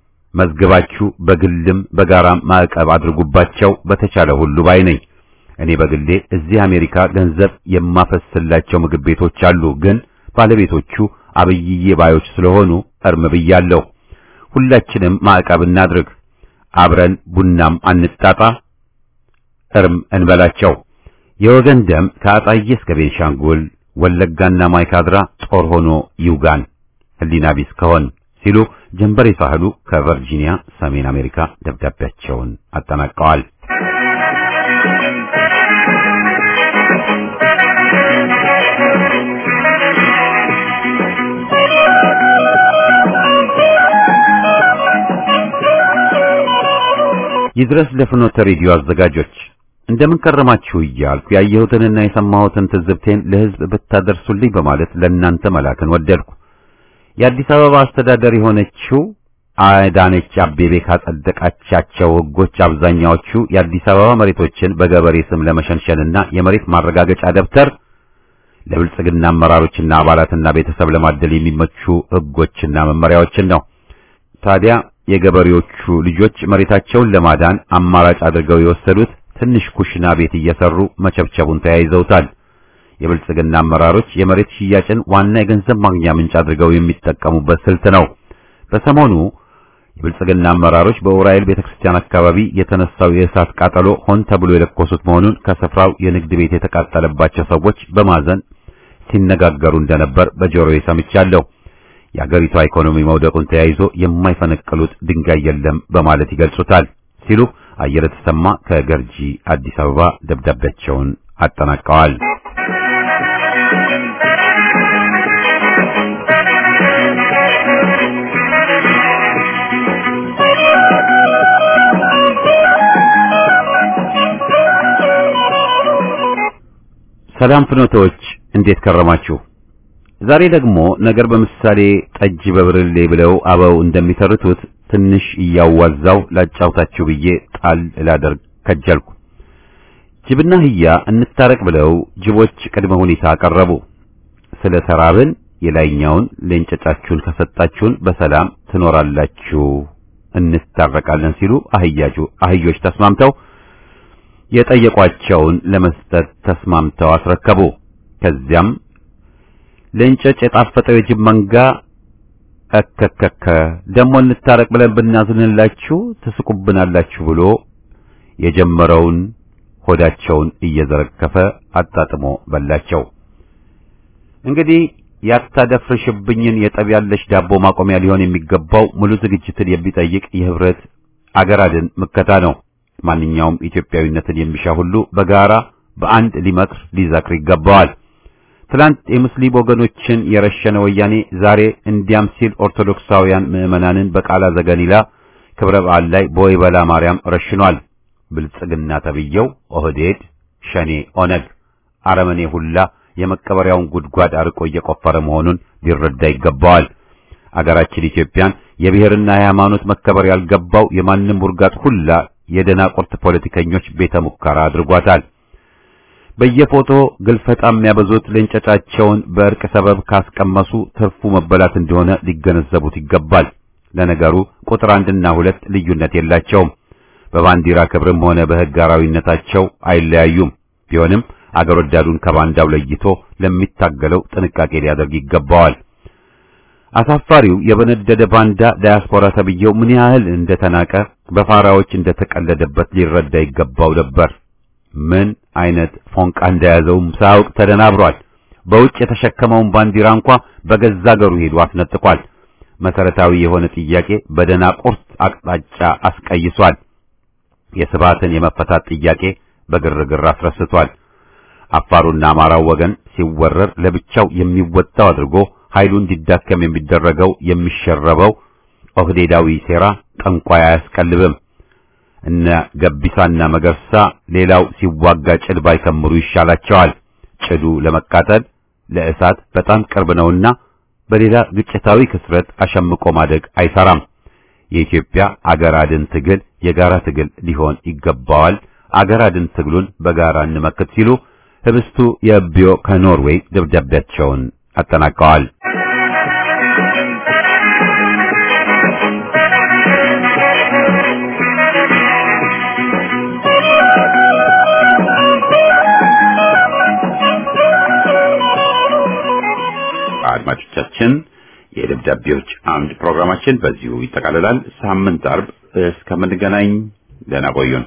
መዝግባችሁ በግልም በጋራም ማዕቀብ አድርጉባቸው በተቻለ ሁሉ ባይ ነኝ። እኔ በግሌ እዚህ አሜሪካ ገንዘብ የማፈስላቸው ምግብ ቤቶች አሉ፣ ግን ባለቤቶቹ አብይዬ ባዮች ስለሆኑ እርም ብያለሁ። ሁላችንም ማዕቀብ እናድርግ፣ አብረን ቡናም አንጣጣ፣ እርም እንበላቸው። የወገን ደም ከአጣዬ እስከ ቤንሻንጉል ወለጋና ማይካድራ ጦር ሆኖ ይውጋን ህሊና ቢስ ከሆን ሲሉ ጀንበሬ ሳህሉ ከቨርጂኒያ ሰሜን አሜሪካ ደብዳቤያቸውን አጠናቀዋል። ይድረስ ለፍኖተ ሬዲዮ አዘጋጆች እንደምን ከረማችሁ እያልኩ ያየሁትንና የሰማሁትን ትዝብቴን ለሕዝብ ብታደርሱልኝ በማለት ለእናንተ መላክን ወደድኩ። የአዲስ አበባ አስተዳደር የሆነችው አዳነች አቤቤ ካጸደቃቻቸው ሕጎች አብዛኛዎቹ የአዲስ አበባ መሬቶችን በገበሬ ስም ለመሸንሸንና የመሬት ማረጋገጫ ደብተር ለብልጽግና አመራሮችና አባላትና ቤተሰብ ለማደል የሚመቹ ሕጎችና መመሪያዎችን ነው። ታዲያ የገበሬዎቹ ልጆች መሬታቸውን ለማዳን አማራጭ አድርገው የወሰዱት ትንሽ ኩሽና ቤት እየሰሩ መቸብቸቡን ተያይዘውታል። የብልጽግና አመራሮች የመሬት ሽያጭን ዋና የገንዘብ ማግኛ ምንጭ አድርገው የሚጠቀሙበት ስልት ነው። በሰሞኑ የብልጽግና አመራሮች በኡራኤል ቤተክርስቲያን አካባቢ የተነሳው የእሳት ቃጠሎ ሆን ተብሎ የለኮሱት መሆኑን ከስፍራው የንግድ ቤት የተቃጠለባቸው ሰዎች በማዘን ሲነጋገሩ እንደነበር በጆሮዬ ሰምቻለሁ። የአገሪቷ ኢኮኖሚ መውደቁን ተያይዞ የማይፈነቅሉት ድንጋይ የለም በማለት ይገልጹታል ሲሉ አየለ ተሰማ ከገርጂ አዲስ አበባ ደብዳቤያቸውን አጠናቀዋል። ሰላም ፍኖቶች እንዴት ከረማችሁ? ዛሬ ደግሞ ነገር በምሳሌ ጠጅ በብርሌ ብለው አበው እንደሚተርቱት ትንሽ እያዋዛው ላጫውታችሁ ብዬ ጣል ላደርግ ከጀልኩ። ጅብና አህያ እንታረቅ ብለው ጅቦች ቅድመ ሁኔታ አቀረቡ። ስለ ተራብን የላይኛውን ለእንጨጫችሁን ከሰጣችሁን በሰላም ትኖራላችሁ፣ እንታረቃለን ሲሉ አህያጁ አህዮች ተስማምተው የጠየቋቸውን ለመስጠት ተስማምተው አስረከቡ። ከዚያም ለእንጨጭ የጣፈጠው የጅብ መንጋ እከከከ ደሞ እንታረቅ ብለን ብናዝንላችሁ ትስቁብናላችሁ ብሎ የጀመረውን ሆዳቸውን እየዘረከፈ አጣጥሞ በላቸው። እንግዲህ ያታደፍርሽብኝን የጠብ ያለሽ ዳቦ ማቆሚያ ሊሆን የሚገባው ሙሉ ዝግጅትን የሚጠይቅ የህብረት አገር አድን ምከታ ነው። ማንኛውም ኢትዮጵያዊነትን የሚሻ ሁሉ በጋራ በአንድ ሊመክር ሊዘክር ይገባዋል። ትላንት የሙስሊም ወገኖችን የረሸነ ወያኔ ዛሬ እንዲያም ሲል ኦርቶዶክሳውያን ምዕመናንን በቃላ ዘገሊላ ክብረ በዓል ላይ በወይበላ ማርያም ረሽኗል። ብልጽግና ተብየው ኦህዴድ፣ ሸኔ፣ ኦነግ፣ አረመኔ ሁላ የመቀበሪያውን ጉድጓድ አርቆ እየቆፈረ መሆኑን ሊረዳ ይገባዋል። አገራችን ኢትዮጵያን የብሔርና የሃይማኖት መከበር ያልገባው የማንም ውርጋት ሁላ የደናቁርት ፖለቲከኞች ቤተ ሙከራ አድርጓታል። በየፎቶ ግልፈጣ የሚያበዙት ለእንጨጫቸውን በእርቅ ሰበብ ካስቀመሱ ትርፉ መበላት እንደሆነ ሊገነዘቡት ይገባል። ለነገሩ ቁጥር አንድና ሁለት ልዩነት የላቸውም። በባንዲራ ክብርም ሆነ በሕግ አራዊነታቸው አይለያዩም። ቢሆንም አገር ወዳዱን ከባንዳው ለይቶ ለሚታገለው ጥንቃቄ ሊያደርግ ይገባዋል። አሳፋሪው የበነደደ ባንዳ ዳያስፖራ ተብዬው ምን ያህል እንደተናቀ በፋራዎች እንደተቀለደበት ሊረዳ ይገባው ነበር። ምን አይነት ፎንቃ እንደያዘውም ሳያውቅ ተደናብሯል። በውጭ የተሸከመውን ባንዲራ እንኳ በገዛ አገሩ ሄዶ አስነጥቋል። መሰረታዊ የሆነ ጥያቄ በደናቁርት አቅጣጫ አስቀይሷል። የስብዓትን የመፈታት ጥያቄ በግርግር አስረስቷል። አፋሩና አማራው ወገን ሲወረር ለብቻው የሚወጣው አድርጎ ኃይሉ እንዲዳከም የሚደረገው የሚሸረበው ኦህዴዳዊ ሴራ ጠንቋይ አያስቀልብም። እነ ገቢሳና መገርሳ ሌላው ሲዋጋ ጭድ ባይከምሩ ይሻላቸዋል። ጭዱ ለመቃጠል ለእሳት በጣም ቅርብ ነውና በሌላ ግጭታዊ ክስረት አሸምቆ ማደግ አይሰራም። የኢትዮጵያ አገር አድን ትግል የጋራ ትግል ሊሆን ይገባዋል። አገር አድን ትግሉን በጋራ እንመክት ሲሉ ህብስቱ የቢዮ ከኖርዌይ ደብዳቤያቸውን አጠናቀዋል። አድማጮቻችን የደብዳቤዎች አምድ ፕሮግራማችን በዚሁ ይጠቃልላል። ሳምንት አርብ እስከምንገናኝ ደህና ቆዩን።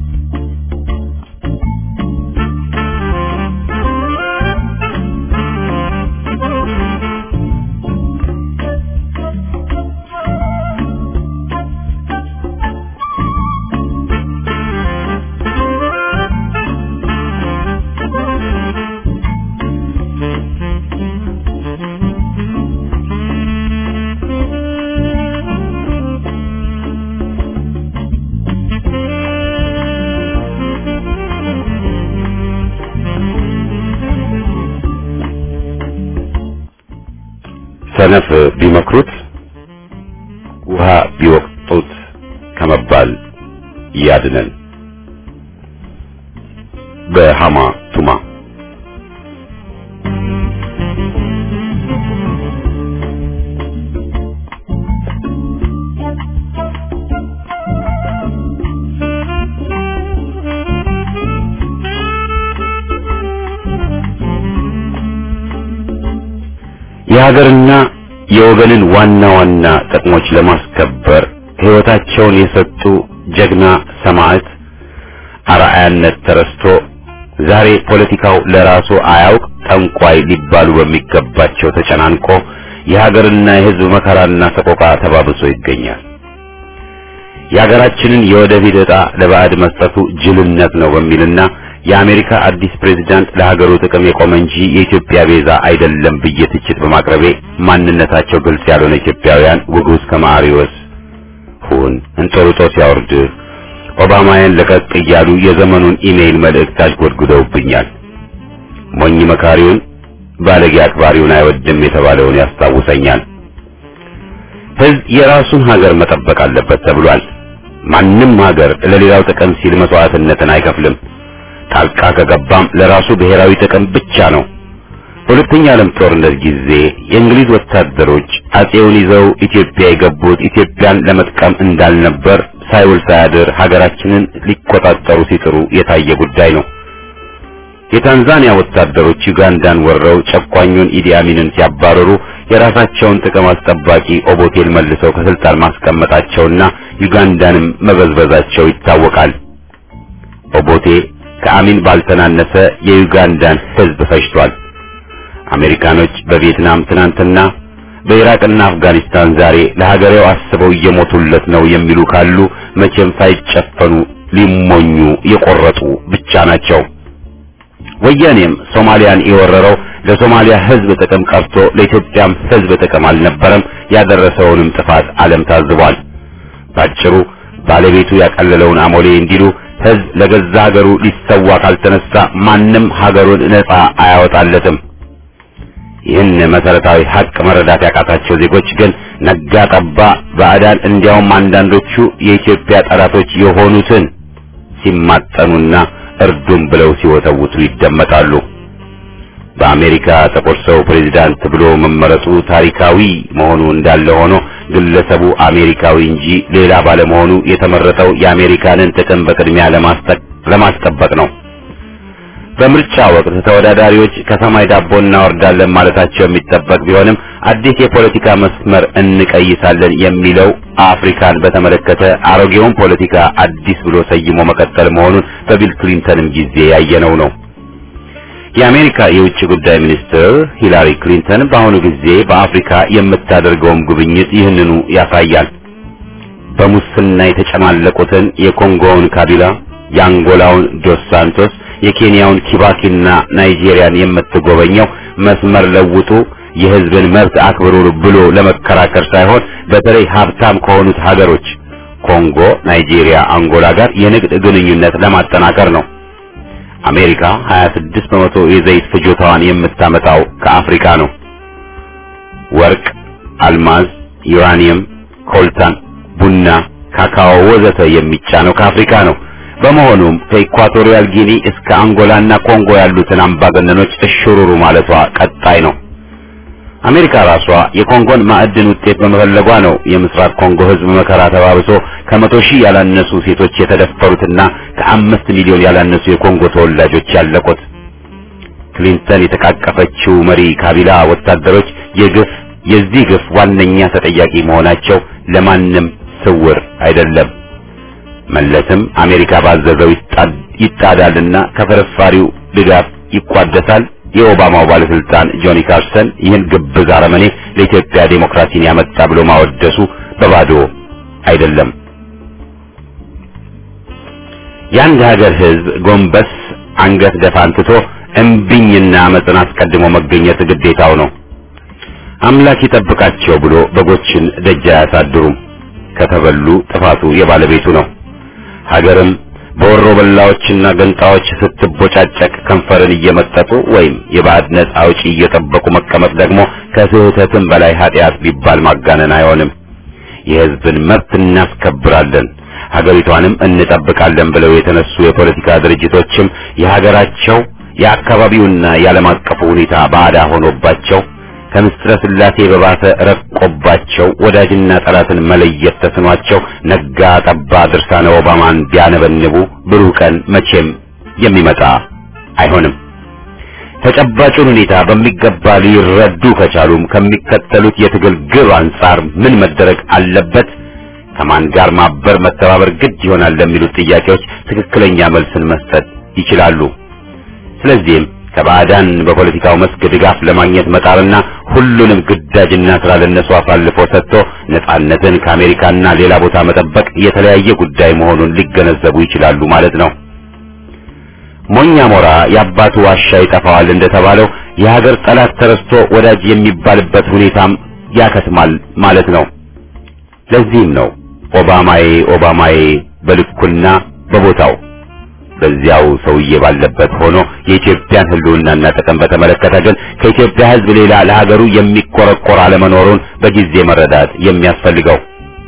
Thank you. ሰነፍ ቢመክሩት ውሃ ቢወቅጡት ከመባል ያድነን። በሃማ ቱማ የሀገርና የወገንን ዋና ዋና ጥቅሞች ለማስከበር ሕይወታቸውን የሰጡ ጀግና ሰማዕት አርአያነት ተረስቶ ዛሬ ፖለቲካው ለራሱ አያውቅ ጠንቋይ ሊባሉ በሚገባቸው ተጨናንቆ የሀገርና የሕዝብ መከራና ሰቆቃ ተባብሶ ይገኛል። የሀገራችንን የወደፊት ዕጣ ለባዕድ መስጠቱ ጅልነት ነው በሚልና የአሜሪካ አዲስ ፕሬዝዳንት ለሀገሩ ጥቅም የቆመ እንጂ የኢትዮጵያ ቤዛ አይደለም ብዬ ትችት በማቅረቤ ማንነታቸው ግልጽ ያልሆነ ኢትዮጵያውያን ውጉዝ ከማሪዎስ ሁን እንጦርጦስ ያወርድህ ኦባማያን ለቀቅ እያሉ የዘመኑን ኢሜይል መልእክት አሽጎድጉደውብኛል። ሞኝ መካሪውን ባለጌ አክባሪውን አይወድም የተባለውን ያስታውሰኛል። ሕዝብ የራሱን ሀገር መጠበቅ አለበት ተብሏል። ማንም ሀገር ለሌላው ጥቅም ሲል መስዋዕትነትን አይከፍልም። ጣልቃ ከገባም ለራሱ ብሔራዊ ጥቅም ብቻ ነው። በሁለተኛ ዓለም ጦርነት ጊዜ የእንግሊዝ ወታደሮች አጼውን ይዘው ኢትዮጵያ የገቡት ኢትዮጵያን ለመጥቀም እንዳልነበር ሳይውል ሳያድር ሀገራችንን ሊቆጣጠሩ ሲጥሩ የታየ ጉዳይ ነው። የታንዛኒያ ወታደሮች ዩጋንዳን ወረው ጨቋኙን ኢዲ አሚንን ሲያባረሩ የራሳቸውን ጥቅም አስጠባቂ ኦቦቴል መልሰው ከስልጣን ማስቀመጣቸውና ዩጋንዳንም መበዝበዛቸው ይታወቃል። ኦቦቴ ከአሚን ባልተናነሰ የዩጋንዳን ሕዝብ ፈጅቷል። አሜሪካኖች በቪየትናም ትናንትና በኢራቅና አፍጋኒስታን ዛሬ ለሀገሬው አስበው እየሞቱለት ነው የሚሉ ካሉ መቼም ሳይጨፈኑ ሊሞኙ የቆረጡ ብቻ ናቸው። ወያኔም ሶማሊያን የወረረው ለሶማሊያ ሕዝብ ጥቅም ቀርቶ ለኢትዮጵያም ሕዝብ ጥቅም አልነበረም። ያደረሰውንም ጥፋት ዓለም ታዝቧል። ባጭሩ ባለቤቱ ያቀለለውን አሞሌ እንዲሉ ሕዝብ ለገዛ ሀገሩ ሊሰዋ ካልተነሳ ማንም ሀገሩን ነጻ አያወጣለትም። ይህን መሰረታዊ ሀቅ መረዳት ያቃታቸው ዜጎች ግን ነጋ ጠባ ባዕዳን እንዲያውም አንዳንዶቹ የኢትዮጵያ ጠላቶች የሆኑትን ሲማጠኑና እርዱም ብለው ሲወተውቱ ይደመጣሉ። በአሜሪካ ጥቁር ሰው ፕሬዚዳንት ብሎ መመረጡ ታሪካዊ መሆኑ እንዳለ ሆኖ ግለሰቡ አሜሪካዊ እንጂ ሌላ ባለመሆኑ የተመረጠው የአሜሪካንን ጥቅም በቅድሚያ ለማስጠበቅ ነው። በምርጫ ወቅት ተወዳዳሪዎች ከሰማይ ዳቦ እናወርዳለን ማለታቸው የሚጠበቅ ቢሆንም አዲስ የፖለቲካ መስመር እንቀይሳለን የሚለው አፍሪካን በተመለከተ አሮጌውን ፖለቲካ አዲስ ብሎ ሰይሞ መቀጠል መሆኑን በቢል ክሊንተንም ጊዜ ያየነው ነው። የአሜሪካ የውጭ ጉዳይ ሚኒስትር ሂላሪ ክሊንተን በአሁኑ ጊዜ በአፍሪካ የምታደርገውም ጉብኝት ይህንኑ ያሳያል። በሙስና የተጨማለቁትን የኮንጎውን ካቢላ፣ የአንጎላውን ዶስ ሳንቶስ የኬንያውን ኪባኪና ናይጄሪያን የምትጎበኘው መስመር ለውጡ የሕዝብን መብት አክብሩ ብሎ ለመከራከር ሳይሆን በተለይ ሀብታም ከሆኑት ሀገሮች ኮንጎ፣ ናይጄሪያ፣ አንጎላ ጋር የንግድ ግንኙነት ለማጠናከር ነው። አሜሪካ 26 በመቶ የዘይት ፍጆታዋን የምታመጣው ከአፍሪካ ነው። ወርቅ፣ አልማዝ፣ ዩራኒየም፣ ኮልታን፣ ቡና፣ ካካኦ ወዘተ የሚጫነው ከአፍሪካ ነው። በመሆኑም ከኢኳቶሪያል ጊኒ እስከ አንጎላና ኮንጎ ያሉትን አምባገነኖች እሽሩሩ ማለቷ ቀጣይ ነው። አሜሪካ ራሷ የኮንጎን ማዕድን ውጤት በመፈለጓ ነው የምስራቅ ኮንጎ ሕዝብ መከራ ተባብሶ ከመቶ ሺህ ያላነሱ ሴቶች የተደፈሩትና ከአምስት ሚሊዮን ያላነሱ የኮንጎ ተወላጆች ያለቁት። ክሊንተን የተቃቀፈችው መሪ ካቢላ ወታደሮች የግፍ የዚህ ግፍ ዋነኛ ተጠያቂ መሆናቸው ለማንም ስውር አይደለም። መለስም አሜሪካ ባዘዘው ይጣዳልና ከፍርፋሪው ድጋፍ ይቋደሳል። የኦባማው ባለስልጣን ጆኒ ካርሰን ይህን ግብዝ አረመኔ ለኢትዮጵያ ዴሞክራሲን ያመጣ ብሎ ማወደሱ በባዶ አይደለም። የአንድ ሀገር ሕዝብ ጎንበስ አንገት ደፋን ትቶ እምቢኝና አመፅን አስቀድሞ መገኘት ግዴታው ነው። አምላክ ይጠብቃቸው ብሎ በጎችን ደጅ አያሳድሩም። ከተበሉ ጥፋቱ የባለቤቱ ነው። ሀገርም በወሮ በላዎችና ገንጣዎች ስትቦጫጨቅ ከንፈርን እየመጠጡ ወይም የባዕድ ነጻ አውጪ እየጠበቁ መቀመጥ ደግሞ ከስህተትም በላይ ኃጢአት ቢባል ማጋነን አይሆንም። የሕዝብን መብት እናስከብራለን፣ ሀገሪቷንም እንጠብቃለን ብለው የተነሱ የፖለቲካ ድርጅቶችም የሀገራቸው የአካባቢውና የዓለም አቀፉ ሁኔታ ባዕዳ ሆኖባቸው ከምስጥረ ስላሴ በባሰ ረቆባቸው ወዳጅና ጠላትን መለየት ተስኗቸው ነጋ ጠባ ድርሳነ ኦባማን ቢያነበንቡ ብሩህ ቀን መቼም የሚመጣ አይሆንም። ተጨባጩን ሁኔታ በሚገባ ሊረዱ ከቻሉም ከሚከተሉት የትግል ግብ አንጻር ምን መደረግ አለበት፣ ከማን ጋር ማበር መተባበር ግድ ይሆናል ለሚሉት ጥያቄዎች ትክክለኛ መልስን መስጠት ይችላሉ። ስለዚህም ከባዕዳን በፖለቲካው መስክ ድጋፍ ለማግኘት መጣርና ሁሉንም ግዳጅና ስራ ለነሱ አሳልፎ ሰጥቶ ነጻነትን ከአሜሪካና ሌላ ቦታ መጠበቅ የተለያየ ጉዳይ መሆኑን ሊገነዘቡ ይችላሉ ማለት ነው። ሞኛ ሞራ የአባቱ ዋሻ ይጠፋዋል እንደተባለው የሀገር ጠላት ተረስቶ ወዳጅ የሚባልበት ሁኔታም ያከትማል ማለት ነው። ለዚህም ነው ኦባማዬ ኦባማዬ በልኩና በቦታው በዚያው ሰውዬ ባለበት ሆኖ የኢትዮጵያን ሕልውናና ጥቅም በተመለከተ ግን ከኢትዮጵያ ሕዝብ ሌላ ለሀገሩ የሚቆረቆር አለመኖሩን በጊዜ መረዳት የሚያስፈልገው።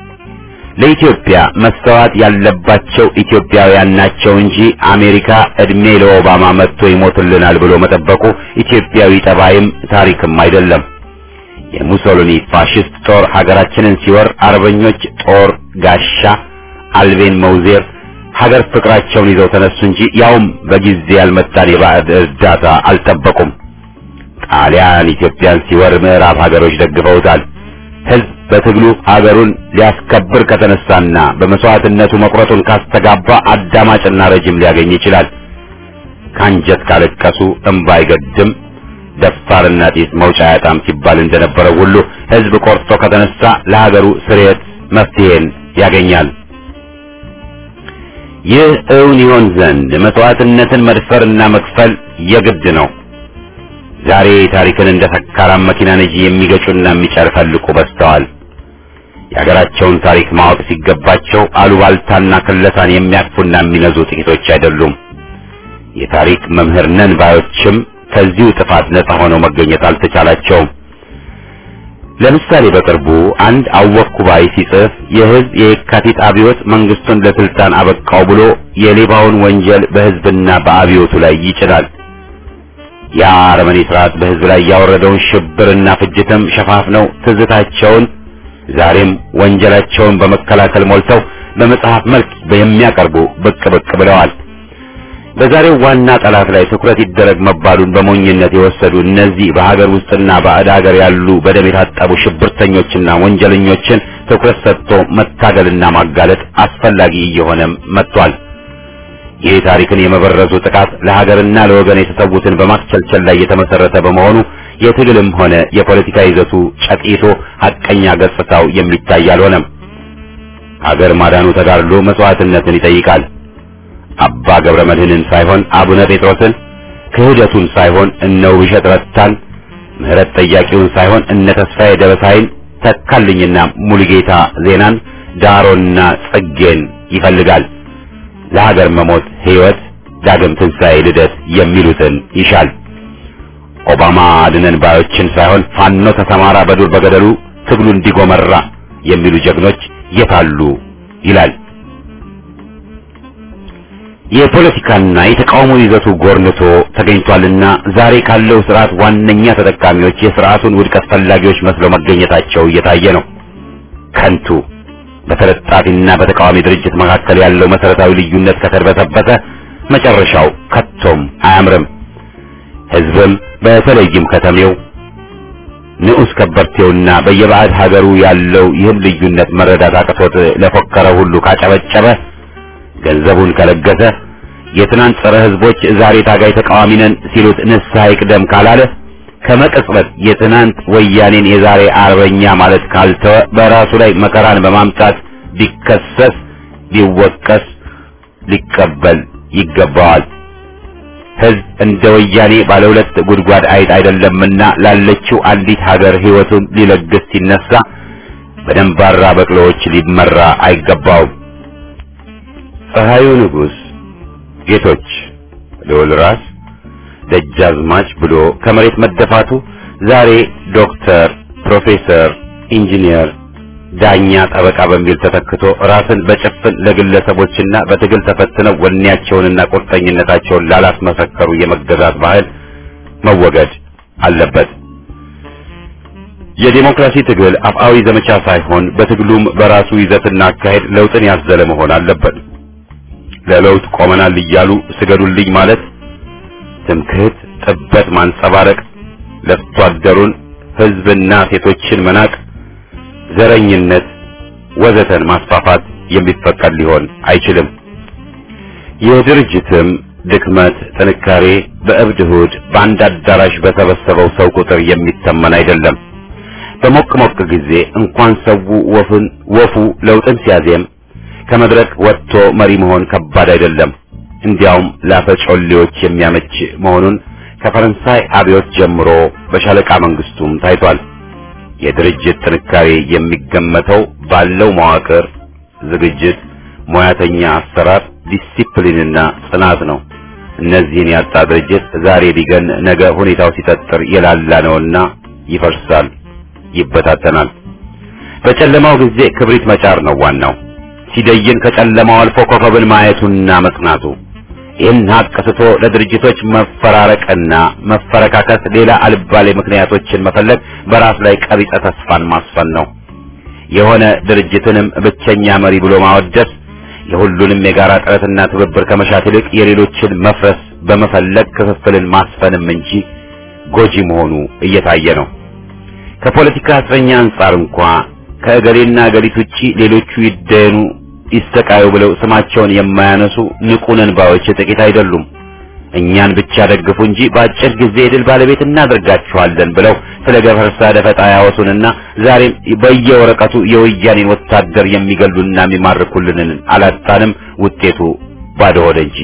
ለኢትዮጵያ መስተዋት ያለባቸው ኢትዮጵያውያን ናቸው እንጂ አሜሪካ እድሜ ለኦባማ መጥቶ ይሞትልናል ብሎ መጠበቁ ኢትዮጵያዊ ጠባይም ታሪክም አይደለም። የሙሶሊኒ ፋሽስት ጦር ሀገራችንን ሲወር አርበኞች ጦር ጋሻ አልቤን መውዜር ሀገር ፍቅራቸውን ይዘው ተነሱ እንጂ ያውም በጊዜ ያልመጣን የባዕድ እርዳታ አልጠበቁም። ጣሊያን ኢትዮጵያን ሲወር ምዕራብ ሀገሮች ደግፈውታል። ሕዝብ በትግሉ ሀገሩን ሊያስከብር ከተነሳና በመስዋዕትነቱ መቁረጡን ካስተጋባ አዳማጭና ረጅም ሊያገኝ ይችላል። ካንጀት ካለቀሱ እምባ አይገድም፣ ደፋርና ጢስ መውጫ ያጣም ሲባል እንደነበረው ሁሉ ሕዝብ ቆርጦ ከተነሳ ለሀገሩ ስርየት መፍትሄን ያገኛል። ይህ እውን ይሆን ዘንድ መስዋዕትነትን መድፈርና መክፈል የግድ ነው። ዛሬ ታሪክን እንደ ሰካራም መኪና ነጂ የሚገጩና የሚጨፈልቁ በዝተዋል። የሀገራቸውን ታሪክ ማወቅ ሲገባቸው አሉባልታና ክለሳን የሚያቅፉና የሚነዙ ጥቂቶች አይደሉም። የታሪክ መምህር ነን ባዮችም ከዚሁ ጥፋት ነጻ ሆነው መገኘት አልተቻላቸውም። ለምሳሌ በቅርቡ አንድ አወቅኩ ባይ ሲጽፍ የሕዝብ የየካቲት አብዮት መንግስቱን ለስልጣን አበቃው ብሎ የሌባውን ወንጀል በሕዝብና በአብዮቱ ላይ ይጭናል። ያ አረመኔ ስርዓት በሕዝብ ላይ ያወረደውን ሽብርና ፍጅትም ሸፋፍነው ትዝታቸውን ዛሬም ወንጀላቸውን በመከላከል ሞልተው በመጽሐፍ መልክ የሚያቀርቡ ብቅ ብቅ ብለዋል። በዛሬው ዋና ጠላት ላይ ትኩረት ይደረግ መባሉን በሞኝነት የወሰዱ እነዚህ በሀገር ውስጥና ባዕድ ሀገር ያሉ በደም የታጠቡ ሽብርተኞችና ወንጀለኞችን ትኩረት ሰጥቶ መታገልና ማጋለጥ አስፈላጊ እየሆነም መጥቷል። ይህ ታሪክን የመበረዙ ጥቃት ለሀገርና ለወገን የተሰዉትን በማስቸልቸል ላይ የተመሰረተ በመሆኑ የትግልም ሆነ የፖለቲካ ይዘቱ ጨቂቶ ሐቀኛ ገጽታው የሚታይ አልሆነም። ሀገር ማዳኑ ተጋድሎ መስዋዕትነትን ይጠይቃል። አባ ገብረ መድኅንን ሳይሆን አቡነ ጴጥሮስን፣ ክህደቱን ሳይሆን እነ ውብሸት ረታን፣ ምህረት ጠያቂውን ሳይሆን እነ ተስፋዬ ደበሳይን፣ ተካልኝና ሙሉጌታ ዜናን፣ ዳሮና ጽጌን ይፈልጋል። ለሀገር መሞት ሕይወት፣ ዳግም ትንሣኤ፣ ልደት የሚሉትን ይሻል። ኦባማ አድነን ባዮችን ሳይሆን ፋኖ ተሰማራ በዱር በገደሉ ትግሉ እንዲጎመራ የሚሉ ጀግኖች የታሉ ይላል። የፖለቲካና የተቃውሞ ይዘቱ ጎርንቶ ተገኝቷልና ዛሬ ካለው ስርዓት ዋነኛ ተጠቃሚዎች የስርዓቱን ውድቀት ፈላጊዎች መስለው መገኘታቸው እየታየ ነው። ከንቱ በተለጣፊና በተቃዋሚ ድርጅት መካከል ያለው መሰረታዊ ልዩነት ከተርበተበተ መጨረሻው ከቶም አያምርም። ሕዝብም በተለይም ከተሜው ንዑስ ከበርቴውና በየባዕድ ሀገሩ ያለው ይህን ልዩነት መረዳት አቅቶት ለፎከረ ሁሉ ካጨበጨበ ገንዘቡን ከለገሰ የትናንት ጸረ ሕዝቦች ዛሬ ታጋይ ተቃዋሚ ነን ሲሉት ንስሐ ይቅደም ካላለ ከመቅጽበት የትናንት ወያኔን የዛሬ አርበኛ ማለት ካልተወ በራሱ ላይ መከራን በማምጣት ቢከሰስ ቢወቀስ ሊቀበል ይገባዋል። ሕዝብ እንደ ወያኔ ባለ ሁለት ጉድጓድ አይጥ አይደለምና ላለችው አንዲት ሀገር ሕይወቱን ሊለግስ ሲነሳ በደንባራ በቅሎዎች ሊመራ አይገባውም። ፀሐዩ ንጉሥ ጌቶች ልዑል ራስ ደጃዝማች ብሎ ከመሬት መደፋቱ ዛሬ ዶክተር፣ ፕሮፌሰር፣ ኢንጂነር፣ ዳኛ፣ ጠበቃ በሚል ተተክቶ ራስን በጭፍን ለግለሰቦችና በትግል ተፈትነው ወኔያቸውንና ቁርጠኝነታቸውን ላላስመሰከሩ የመገዛት ባህል መወገድ አለበት። የዲሞክራሲ ትግል አፍአዊ ዘመቻ ሳይሆን በትግሉም በራሱ ይዘትና አካሄድ ለውጥን ያዘለ መሆን አለበት። ለለውጥ ቆመናል እያሉ ስገዱልኝ ማለት ትምክህት፣ ጥበት ማንጸባረቅ፣ ለፍቶ አደሩን ህዝብና ሴቶችን መናቅ፣ ዘረኝነት ወዘተን ማስፋፋት የሚፈቀድ ሊሆን አይችልም። የድርጅትም ድክመት ጥንካሬ በእብድ እሑድ በአንድ አዳራሽ በተሰበሰበው ሰው ቁጥር የሚተመን አይደለም። በሞቅ ሞቅ ጊዜ እንኳን ሰው ወፍን ወፉ ለውጥን ሲያዜም ከመድረክ ወጥቶ መሪ መሆን ከባድ አይደለም። እንዲያውም ላፈጮሌዎች የሚያመች መሆኑን ከፈረንሳይ አብዮት ጀምሮ በሻለቃ መንግስቱም ታይቷል። የድርጅት ጥንካሬ የሚገመተው ባለው መዋቅር፣ ዝግጅት፣ ሙያተኛ አሰራር፣ ዲሲፕሊንና ጽናት ነው። እነዚህን ያጣ ድርጅት ዛሬ ቢገን ነገ ሁኔታው ሲጠጥር የላላ ነውና ይፈርሳል፣ ይበታተናል። በጨለማው ጊዜ ክብሪት መጫር ነው ዋናው። ሲደይን ከጨለማው አልፎ ኮከብን ማየቱና መጽናቱ። ይህን ሀቅ ስቶ ለድርጅቶች መፈራረቅና መፈረካከስ ሌላ አልባሌ ምክንያቶችን መፈለግ በራስ ላይ ቀቢጸ ተስፋን ማስፈን ነው። የሆነ ድርጅትንም ብቸኛ መሪ ብሎ ማወደስ የሁሉንም የጋራ ጥረትና ትብብር ከመሻት ይልቅ የሌሎችን መፍረስ በመፈለግ ክፍፍልን ማስፈንም እንጂ ጎጂ መሆኑ እየታየ ነው። ከፖለቲካ እስረኛ አንጻር እንኳ ከእገሌና እገሊት ውጪ ሌሎቹ ይደኑ ይሰቃዩ ብለው ስማቸውን የማያነሱ ንቁ ነንባዎች ጥቂት አይደሉም። እኛን ብቻ ደግፉ እንጂ በአጭር ጊዜ የድል ባለቤት እናደርጋችኋለን ብለው ስለ ገፈርሳ ደፈጣ ያወሱንና ዛሬም በየወረቀቱ የወያኔን ወታደር የሚገሉና የሚማርኩልንን አላጣንም። ውጤቱ ባዶ ሆደ እንጂ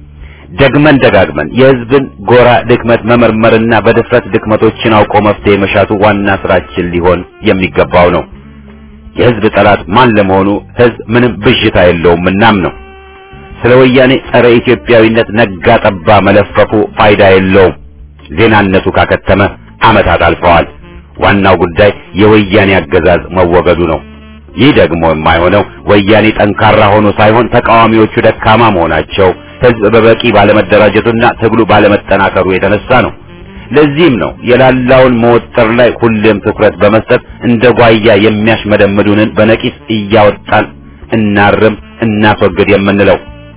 ደግመን ደጋግመን የሕዝብን ጎራ ድክመት መመርመርና በድፍረት ድክመቶችን አውቆ መፍትሄ መሻቱ ዋና ስራችን ሊሆን የሚገባው ነው። የሕዝብ ጠላት ማን ለመሆኑ ሕዝብ ምንም ብዥታ የለውም እናም ነው። ስለ ወያኔ ጸረ ኢትዮጵያዊነት ነጋ ጠባ መለፈፉ ፋይዳ የለውም። ዜናነቱ ካከተመ ዓመታት አልፈዋል። ዋናው ጉዳይ የወያኔ አገዛዝ መወገዱ ነው። ይህ ደግሞ የማይሆነው ወያኔ ጠንካራ ሆኖ ሳይሆን ተቃዋሚዎቹ ደካማ መሆናቸው፣ ሕዝብ በበቂ ባለመደራጀቱና ትግሉ ባለመጠናከሩ የተነሳ ነው። ለዚህም ነው የላላውን መወጠር ላይ ሁሌም ትኩረት በመስጠት እንደ ጓያ የሚያሽመደምዱንን በነቂስ እያወጣን እናርም፣ እናስወግድ የምንለው።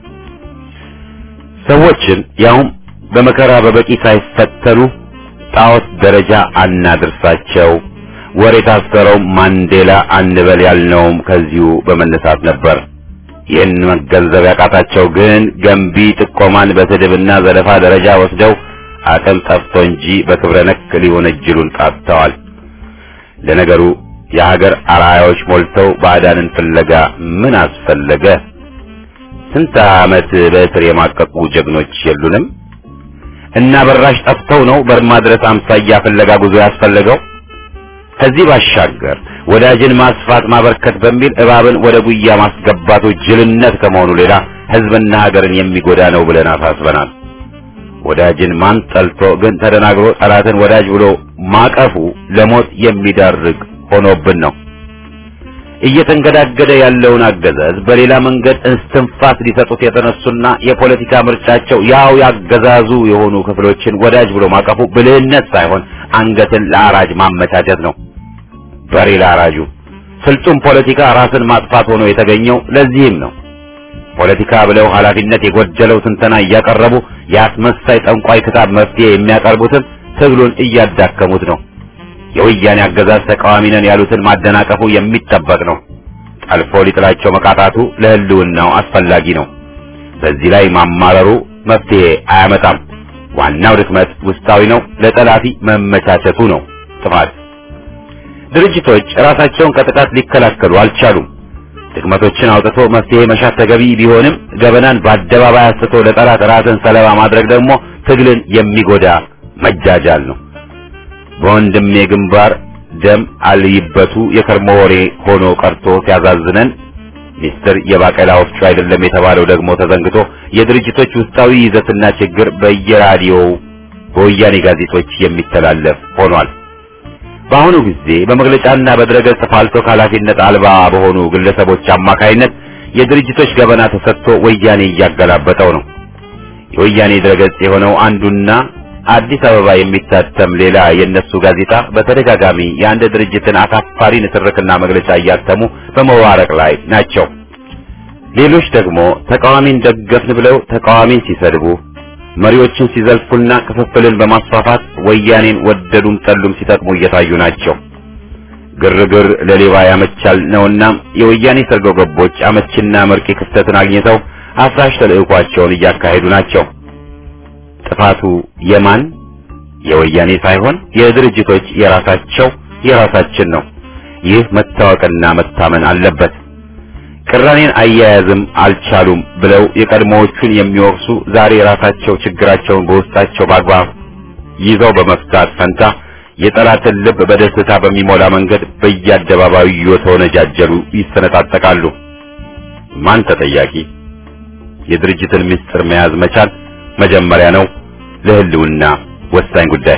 ሰዎችን ያውም በመከራ በበቂ ሳይፈተኑ ጣዖት ደረጃ አናድርሳቸው። ወሬ ታሰረው ማንዴላ አንበል ያልነውም ከዚሁ በመነሳት ነበር። ይህን መገንዘብ ያቃታቸው ግን ገንቢ ጥቆማን በስድብና ዘለፋ ደረጃ ወስደው አቅም ጠፍቶ እንጂ በክብረ ነክ ሊወነጅሉን ቃጥተዋል። ለነገሩ የሀገር አርአያዎች ሞልተው ባዕዳንን ፍለጋ ምን አስፈለገ? ስንት ዓመት በእስር የማቀቁ ጀግኖች የሉንም? እና በራሽ ጠፍተው ነው በርማ ድረስ አምሳያ ፍለጋ ጉዞ ያስፈለገው። ከዚህ ባሻገር ወዳጅን ማስፋት ማበርከት በሚል እባብን ወደ ጉያ ማስገባቱ ጅልነት ከመሆኑ ሌላ ሕዝብና ሀገርን የሚጎዳ ነው ብለን አሳስበናል። ወዳጅን ማን ጠልቶ ግን ተደናግሮ ጠላትን ወዳጅ ብሎ ማቀፉ ለሞት የሚዳርግ ሆኖብን ነው። እየተንገዳገደ ያለውን አገዛዝ በሌላ መንገድ እስትንፋስ ሊሰጡት የተነሱና የፖለቲካ ምርጫቸው ያው ያገዛዙ የሆኑ ክፍሎችን ወዳጅ ብሎ ማቀፉ ብልህነት ሳይሆን አንገትን ለአራጅ ማመቻቸት ነው። በሬ ለአራጁ ስልጡን ፖለቲካ ራስን ማጥፋት ሆኖ የተገኘው ለዚህም ነው። ፖለቲካ ብለው ኃላፊነት የጎደለው ትንተና እያቀረቡ የአስመሳይ ጠንቋይ ክታብ መፍትሄ የሚያቀርቡትን ትግሉን እያዳከሙት ነው። የወያኔ አገዛዝ ተቃዋሚ ነን ያሉትን ማደናቀፉ የሚጠበቅ ነው። ጠልፎ ሊጥላቸው መቃጣቱ ለሕልውናው አስፈላጊ ነው። በዚህ ላይ ማማረሩ መፍትሄ አያመጣም። ዋናው ድክመት ውስጣዊ ነው። ለጠላፊ መመቻቸቱ ነው ጥፋት። ድርጅቶች ራሳቸውን ከጥቃት ሊከላከሉ አልቻሉም። ድክመቶችን አውጥቶ መፍትሄ መሻት ተገቢ ቢሆንም ገበናን በአደባባይ አስቶ ለጠላት ራስን ሰለባ ማድረግ ደግሞ ትግልን የሚጎዳ መጃጃል ነው። በወንድሜ ግንባር ደም አልይበቱ የከርሞ ወሬ ሆኖ ቀርቶ ሲያዛዝነን ሚስጥር የባቄላ ወፍጮ አይደለም የተባለው ደግሞ ተዘንግቶ የድርጅቶች ውስጣዊ ይዘትና ችግር በየራዲዮው በወያኔ ጋዜጦች የሚተላለፍ ሆኗል። በአሁኑ ጊዜ በመግለጫና በድረገጽ ፋልቶ ኃላፊነት አልባ በሆኑ ግለሰቦች አማካይነት የድርጅቶች ገበና ተሰጥቶ ወያኔ እያገላበጠው ነው። የወያኔ ድረገጽ የሆነው አንዱና አዲስ አበባ የሚታተም ሌላ የነሱ ጋዜጣ በተደጋጋሚ የአንድ ድርጅትን አሳፋሪ ንትርክና መግለጫ እያተሙ በመዋረቅ ላይ ናቸው። ሌሎች ደግሞ ተቃዋሚን ደገፍን ብለው ተቃዋሚን ሲሰድቡ፣ መሪዎችን ሲዘልፉና ክፍፍልን በማስፋፋት ወያኔን ወደዱም ጠሉም ሲጠቅሙ እየታዩ ናቸው። ግርግር ለሌባ ያመቻል ነውና የወያኔ ሰርጎ ገቦች አመችና መርቂ ክፍተትን አግኝተው አፍራሽ ተልዕኳቸውን እያካሄዱ ናቸው። ጥፋቱ የማን የወያኔ ሳይሆን የድርጅቶች የራሳቸው የራሳችን ነው። ይህ መታወቅና መታመን አለበት። ቅራኔን አያያዝም አልቻሉም ብለው የቀድሞዎቹን የሚወቅሱ ዛሬ ራሳቸው ችግራቸውን በውስጣቸው በአግባብ ይዘው በመፍታት ፈንታ የጠላትን ልብ በደስታ በሚሞላ መንገድ በየአደባባዩ እየተወነጃጀሉ ይሰነጣጠቃሉ። ማን ተጠያቂ? የድርጅትን ምስጢር መያዝ መቻል መጀመሪያ ነው፣ ለህልውና ወሳኝ ጉዳይ።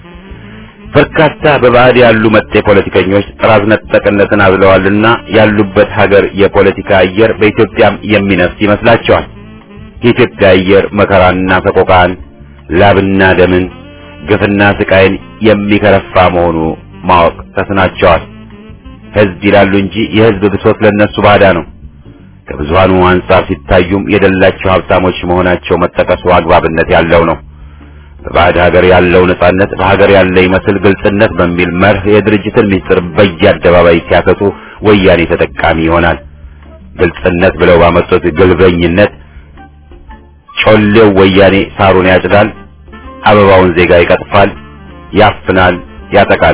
በርካታ በባዕድ ያሉ መጤ ፖለቲከኞች ጥራዝ ነጠቅነትን አዝለዋልና ያሉበት ሀገር የፖለቲካ አየር በኢትዮጵያም የሚነፍስ ይመስላቸዋል። የኢትዮጵያ አየር መከራና ሰቆቃን፣ ላብና ደምን፣ ግፍና ስቃይን የሚከረፋ መሆኑ ማወቅ ተስናቸዋል። ህዝብ ይላሉ እንጂ የህዝብ ብሶት ለነሱ ባዳ ነው። ከብዙሃኑ አንጻር ሲታዩም የደላቸው ሀብታሞች መሆናቸው መጠቀሱ አግባብነት ያለው ነው። በባዕድ ሀገር ያለው ነጻነት በሀገር ያለ ይመስል ግልጽነት በሚል መርህ የድርጅትን ምስጢር በየአደባባይ ሲያሰጡ ወያኔ ተጠቃሚ ይሆናል። ግልጽነት ብለው ባመጡት ግልበኝነት ጮሌው ወያኔ ሳሩን ያጭዳል፣ አበባውን ዜጋ ይቀጥፋል፣ ያፍናል፣ ያጠቃል።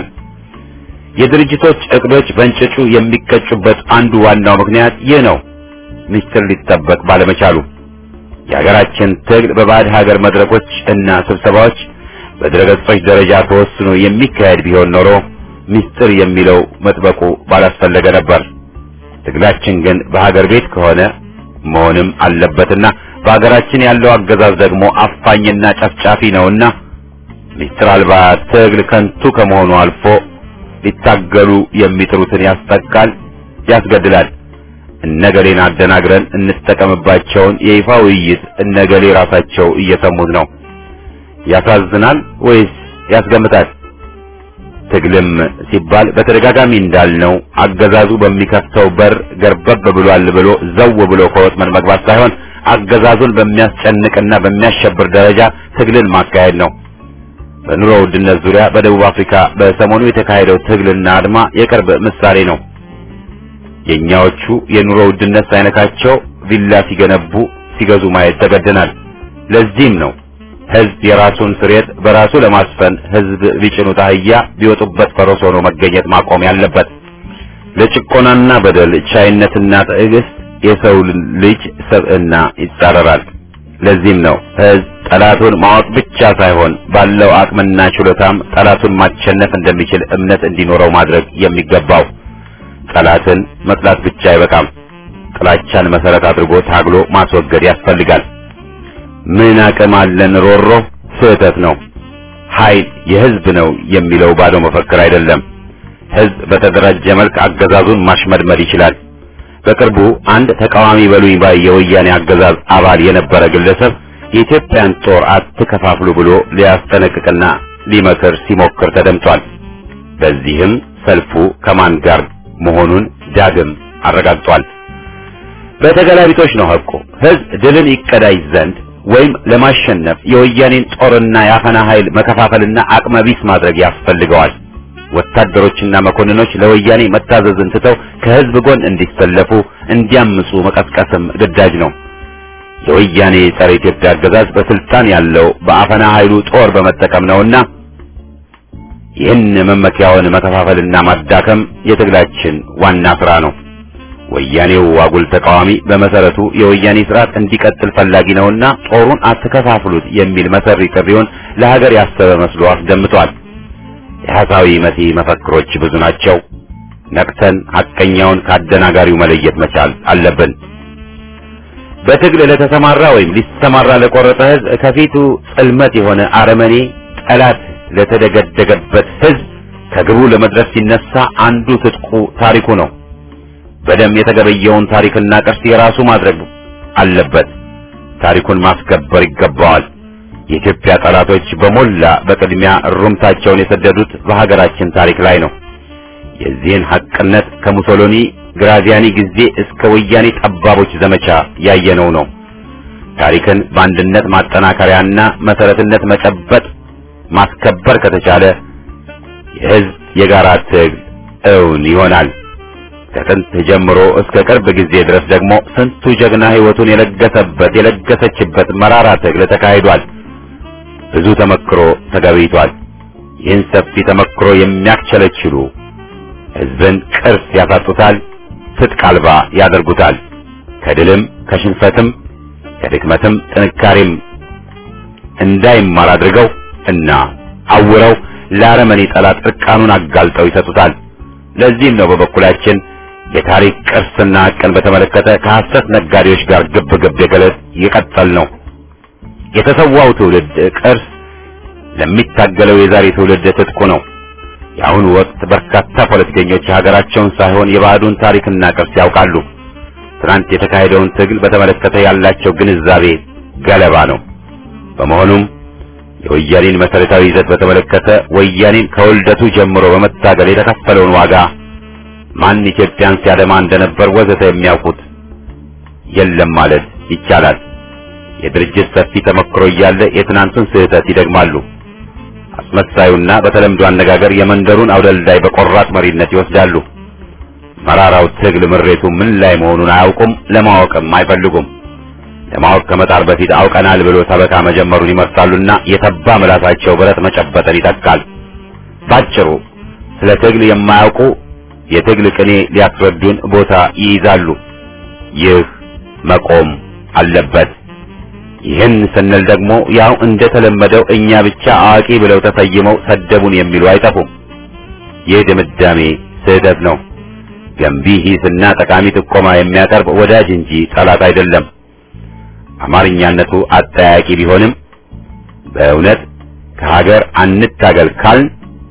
የድርጅቶች እቅዶች በእንጭጩ የሚቀጩበት አንዱ ዋናው ምክንያት ይህ ነው። ምስጢር ሊጠበቅ ባለመቻሉ የሀገራችን ትግል በባዕድ ሀገር መድረኮች እና ስብሰባዎች በድረገጾች ደረጃ ተወስኖ የሚካሄድ ቢሆን ኖሮ ምስጢር የሚለው መጥበቁ ባላስፈለገ ነበር። ትግላችን ግን በሀገር ቤት ከሆነ መሆንም አለበትና በሀገራችን ያለው አገዛዝ ደግሞ አፋኝና ጨፍጫፊ ነውና ምስጢር አልባ ትግል ከንቱ ከመሆኑ አልፎ ሊታገሉ የሚጥሩትን ያስጠቃል፣ ያስገድላል። እነገሌን አደናግረን እንጠቀምባቸውን የይፋ ውይይት እነገሌ ራሳቸው እየሰሙት ነው። ያሳዝናል ወይስ ያስገምታል? ትግልም ሲባል በተደጋጋሚ እንዳልነው አገዛዙ በሚከፍተው በር ገርበብ ብሏል ብሎ ዘው ብሎ ከወጥመድ መግባት ሳይሆን አገዛዙን በሚያስጨንቅና በሚያሸብር ደረጃ ትግልን ማካሄድ ነው። በኑሮ ውድነት ዙሪያ በደቡብ አፍሪካ በሰሞኑ የተካሄደው ትግልና አድማ የቅርብ ምሳሌ ነው። የኛዎቹ የኑሮ ውድነት ሳይነካቸው ቪላ ሲገነቡ ሲገዙ ማየት ተገደናል። ለዚህም ነው ህዝብ የራሱን ስሬት በራሱ ለማስፈን ህዝብ ቢጭኑት አህያ ቢወጡበት ፈረስ ሆኖ መገኘት ማቆም ያለበት። ለጭቆናና በደል ቻይነትና ትዕግስት የሰው ልጅ ሰብዕና ይጻረራል። ለዚህም ነው ህዝብ ጠላቱን ማወቅ ብቻ ሳይሆን ባለው አቅምና ችሎታም ጠላቱን ማሸነፍ እንደሚችል እምነት እንዲኖረው ማድረግ የሚገባው። ጠላትን መጥላት ብቻ አይበቃም። ጥላቻን መሰረት አድርጎ ታግሎ ማስወገድ ያስፈልጋል። ምን አቅም አለን ሮሮ ስህተት ነው። ኃይል የህዝብ ነው የሚለው ባዶ መፈክር አይደለም። ህዝብ በተደራጀ መልክ አገዛዙን ማሽመድመድ ይችላል። በቅርቡ አንድ ተቃዋሚ በሉኝ ባይ የወያኔ አገዛዝ አባል የነበረ ግለሰብ የኢትዮጵያን ጦር አትከፋፍሉ ብሎ ሊያስጠነቅቅና ሊመክር ሲሞክር ተደምጧል። በዚህም ሰልፉ ከማን ጋር መሆኑን ዳግም አረጋግጧል። በተገላቢጦች ነው ሐቁ። ህዝብ ድልን ይቀዳጅ ዘንድ ወይም ለማሸነፍ የወያኔን ጦርና የአፈና ኃይል መከፋፈልና አቅመቢስ ማድረግ ያስፈልገዋል። ወታደሮችና መኮንኖች ለወያኔ መታዘዝን ትተው ከህዝብ ጎን እንዲሰለፉ እንዲያምፁ መቀስቀስም ግዳጅ ነው። የወያኔ ጸረ ኢትዮጵያ አገዛዝ በስልጣን ያለው በአፈና ኃይሉ ጦር በመጠቀም ነውና ይህን መመኪያውን መከፋፈልና ማዳከም የትግላችን ዋና ስራ ነው። ወያኔው አጉል ተቃዋሚ በመሰረቱ የወያኔ ስርዓት እንዲቀጥል ፈላጊ ነውና ጦሩን አትከፋፍሉት የሚል መሰሪ ጥሪውን ለሀገር ያሰበ መስሎ አስደምጧል። የሐሳዊ መሲ መፈክሮች ብዙ ናቸው። ነቅተን ሐቀኛውን ከአደናጋሪው መለየት መቻል አለብን። በትግል ለተሰማራ ወይም ሊሰማራ ለቆረጠ ሕዝብ ከፊቱ ጽልመት የሆነ አረመኔ ጠላት ለተደገደገበት ሕዝብ ከግቡ ለመድረስ ሲነሳ አንዱ ትጥቁ ታሪኩ ነው። በደም የተገበየውን ታሪክና ቅርስ የራሱ ማድረግ አለበት። ታሪኩን ማስከበር ይገባዋል። የኢትዮጵያ ጠላቶች በሞላ በቅድሚያ ሩምታቸውን የሰደዱት በሀገራችን ታሪክ ላይ ነው። የዚህን ሐቅነት ከሙሶሎኒ ግራዚያኒ ጊዜ እስከ ወያኔ ጠባቦች ዘመቻ ያየነው ነው። ታሪክን በአንድነት ማጠናከሪያና መሰረትነት መጨበጥ ማስከበር ከተቻለ የሕዝብ የጋራ ትግል እውን ይሆናል። ከጥንት ጀምሮ እስከ ቅርብ ጊዜ ድረስ ደግሞ ስንቱ ጀግና ሕይወቱን የለገሰበት የለገሰችበት መራራ ትግል ተካሂዷል። ብዙ ተመክሮ ተገቢቷል። ይህን ሰፊ ተመክሮ የሚያክቸለችሉ ሕዝብን ቅርስ ያሳጡታል፣ ትጥቅ አልባ ያደርጉታል። ከድልም ከሽንፈትም ከድክመትም ጥንካሬም እንዳይማር አድርገው እና አውረው ለአረመኔ ጠላት እርቃኑን አጋልጠው ይሰጡታል። ለዚህም ነው በበኩላችን የታሪክ ቅርስና ሐቅን በተመለከተ ከሐሰት ነጋዴዎች ጋር ግብ ግብ የገለጥ የቀጠል ነው። የተሰዋው ትውልድ ቅርስ ለሚታገለው የዛሬ ትውልድ ትጥቁ ነው። የአሁኑ ወቅት በርካታ ፖለቲከኞች የሀገራቸውን ሳይሆን የባዕዱን ታሪክና ቅርስ ያውቃሉ። ትናንት የተካሄደውን ትግል በተመለከተ ያላቸው ግንዛቤ ገለባ ነው። በመሆኑም የወያኔን መሰረታዊ ይዘት በተመለከተ ወያኔን ከውልደቱ ጀምሮ በመታገል የተከፈለውን ዋጋ ማን ኢትዮጵያን ሲያደማ እንደነበር ወዘተ የሚያውቁት የለም ማለት ይቻላል። የድርጅት ሰፊ ተመክሮ እያለ የትናንቱን ስህተት ይደግማሉ። አስመሳዩና በተለምዶ አነጋገር የመንደሩን አውደልዳይ በቆራጥ መሪነት ይወስዳሉ። መራራው ትግል ምሬቱ ምን ላይ መሆኑን አያውቁም፣ ለማወቅም አይፈልጉም። ለማወቅ ከመጣር በፊት አውቀናል ብሎ ሰበካ መጀመሩን ይመርጣሉና የተባ ምላሳቸው ብረት መጨበጥን ይተካል። ባጭሩ ስለ ትግል የማያውቁ የትግል ቅኔ ሊያስረዱን ቦታ ይይዛሉ። ይህ መቆም አለበት። ይህን ስንል ደግሞ ያው እንደተለመደው እኛ ብቻ አዋቂ ብለው ተሰይመው ሰደቡን የሚሉ አይጠፉም። ይህ ድምዳሜ ስህተት ነው። ገንቢ ሂስና ጠቃሚ ጥቆማ የሚያቀርብ ወዳጅ እንጂ ጠላት አይደለም። አማርኛነቱ አጠያቂ ቢሆንም በእውነት ከሀገር አንታገል ካልን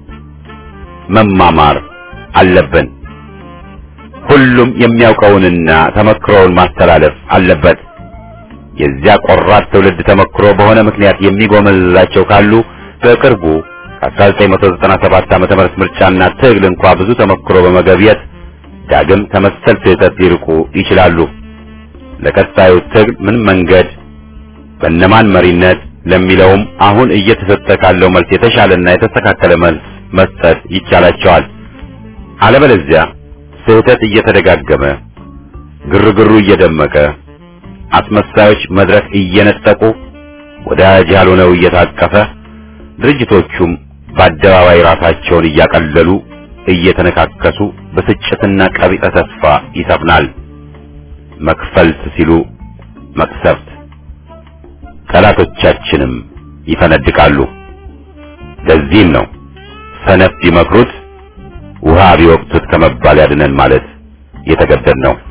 መማማር አለብን። ሁሉም የሚያውቀውንና ተመክሮውን ማስተላለፍ አለበት። የዚያ ቆራጥ ትውልድ ተመክሮ በሆነ ምክንያት የሚጎመልላቸው ካሉ በቅርቡ ከ1997 ዓመተ ምህረት ምርጫና ትግል እንኳ ብዙ ተመክሮ በመገብየት ዳግም ከመሰል ስህተት ሊርቁ ይችላሉ። ለቀጣዩ ትግል ምን መንገድ በእነማን መሪነት ለሚለውም አሁን እየተሰጠ ካለው መልስ የተሻለና የተስተካከለ መልስ መስጠት ይቻላቸዋል። አለበለዚያ ስህተት እየተደጋገመ ግርግሩ እየደመቀ አስመሳዮች መድረክ እየነጠቁ ወዳጅ ያልሆነው እየታቀፈ ድርጅቶቹም በአደባባይ ራሳቸውን እያቀለሉ እየተነካከሱ ብስጭትና ቀቢጸ ተስፋ ይሰፍናል። መክፈልት ሲሉ መቅሰፍት፣ ጠላቶቻችንም ይፈነድቃሉ። ለዚህም ነው ሰነፍ ቢመክሩት ውሃ ቢወቅቱት ከመባል ያድነን ማለት የተገደድ ነው።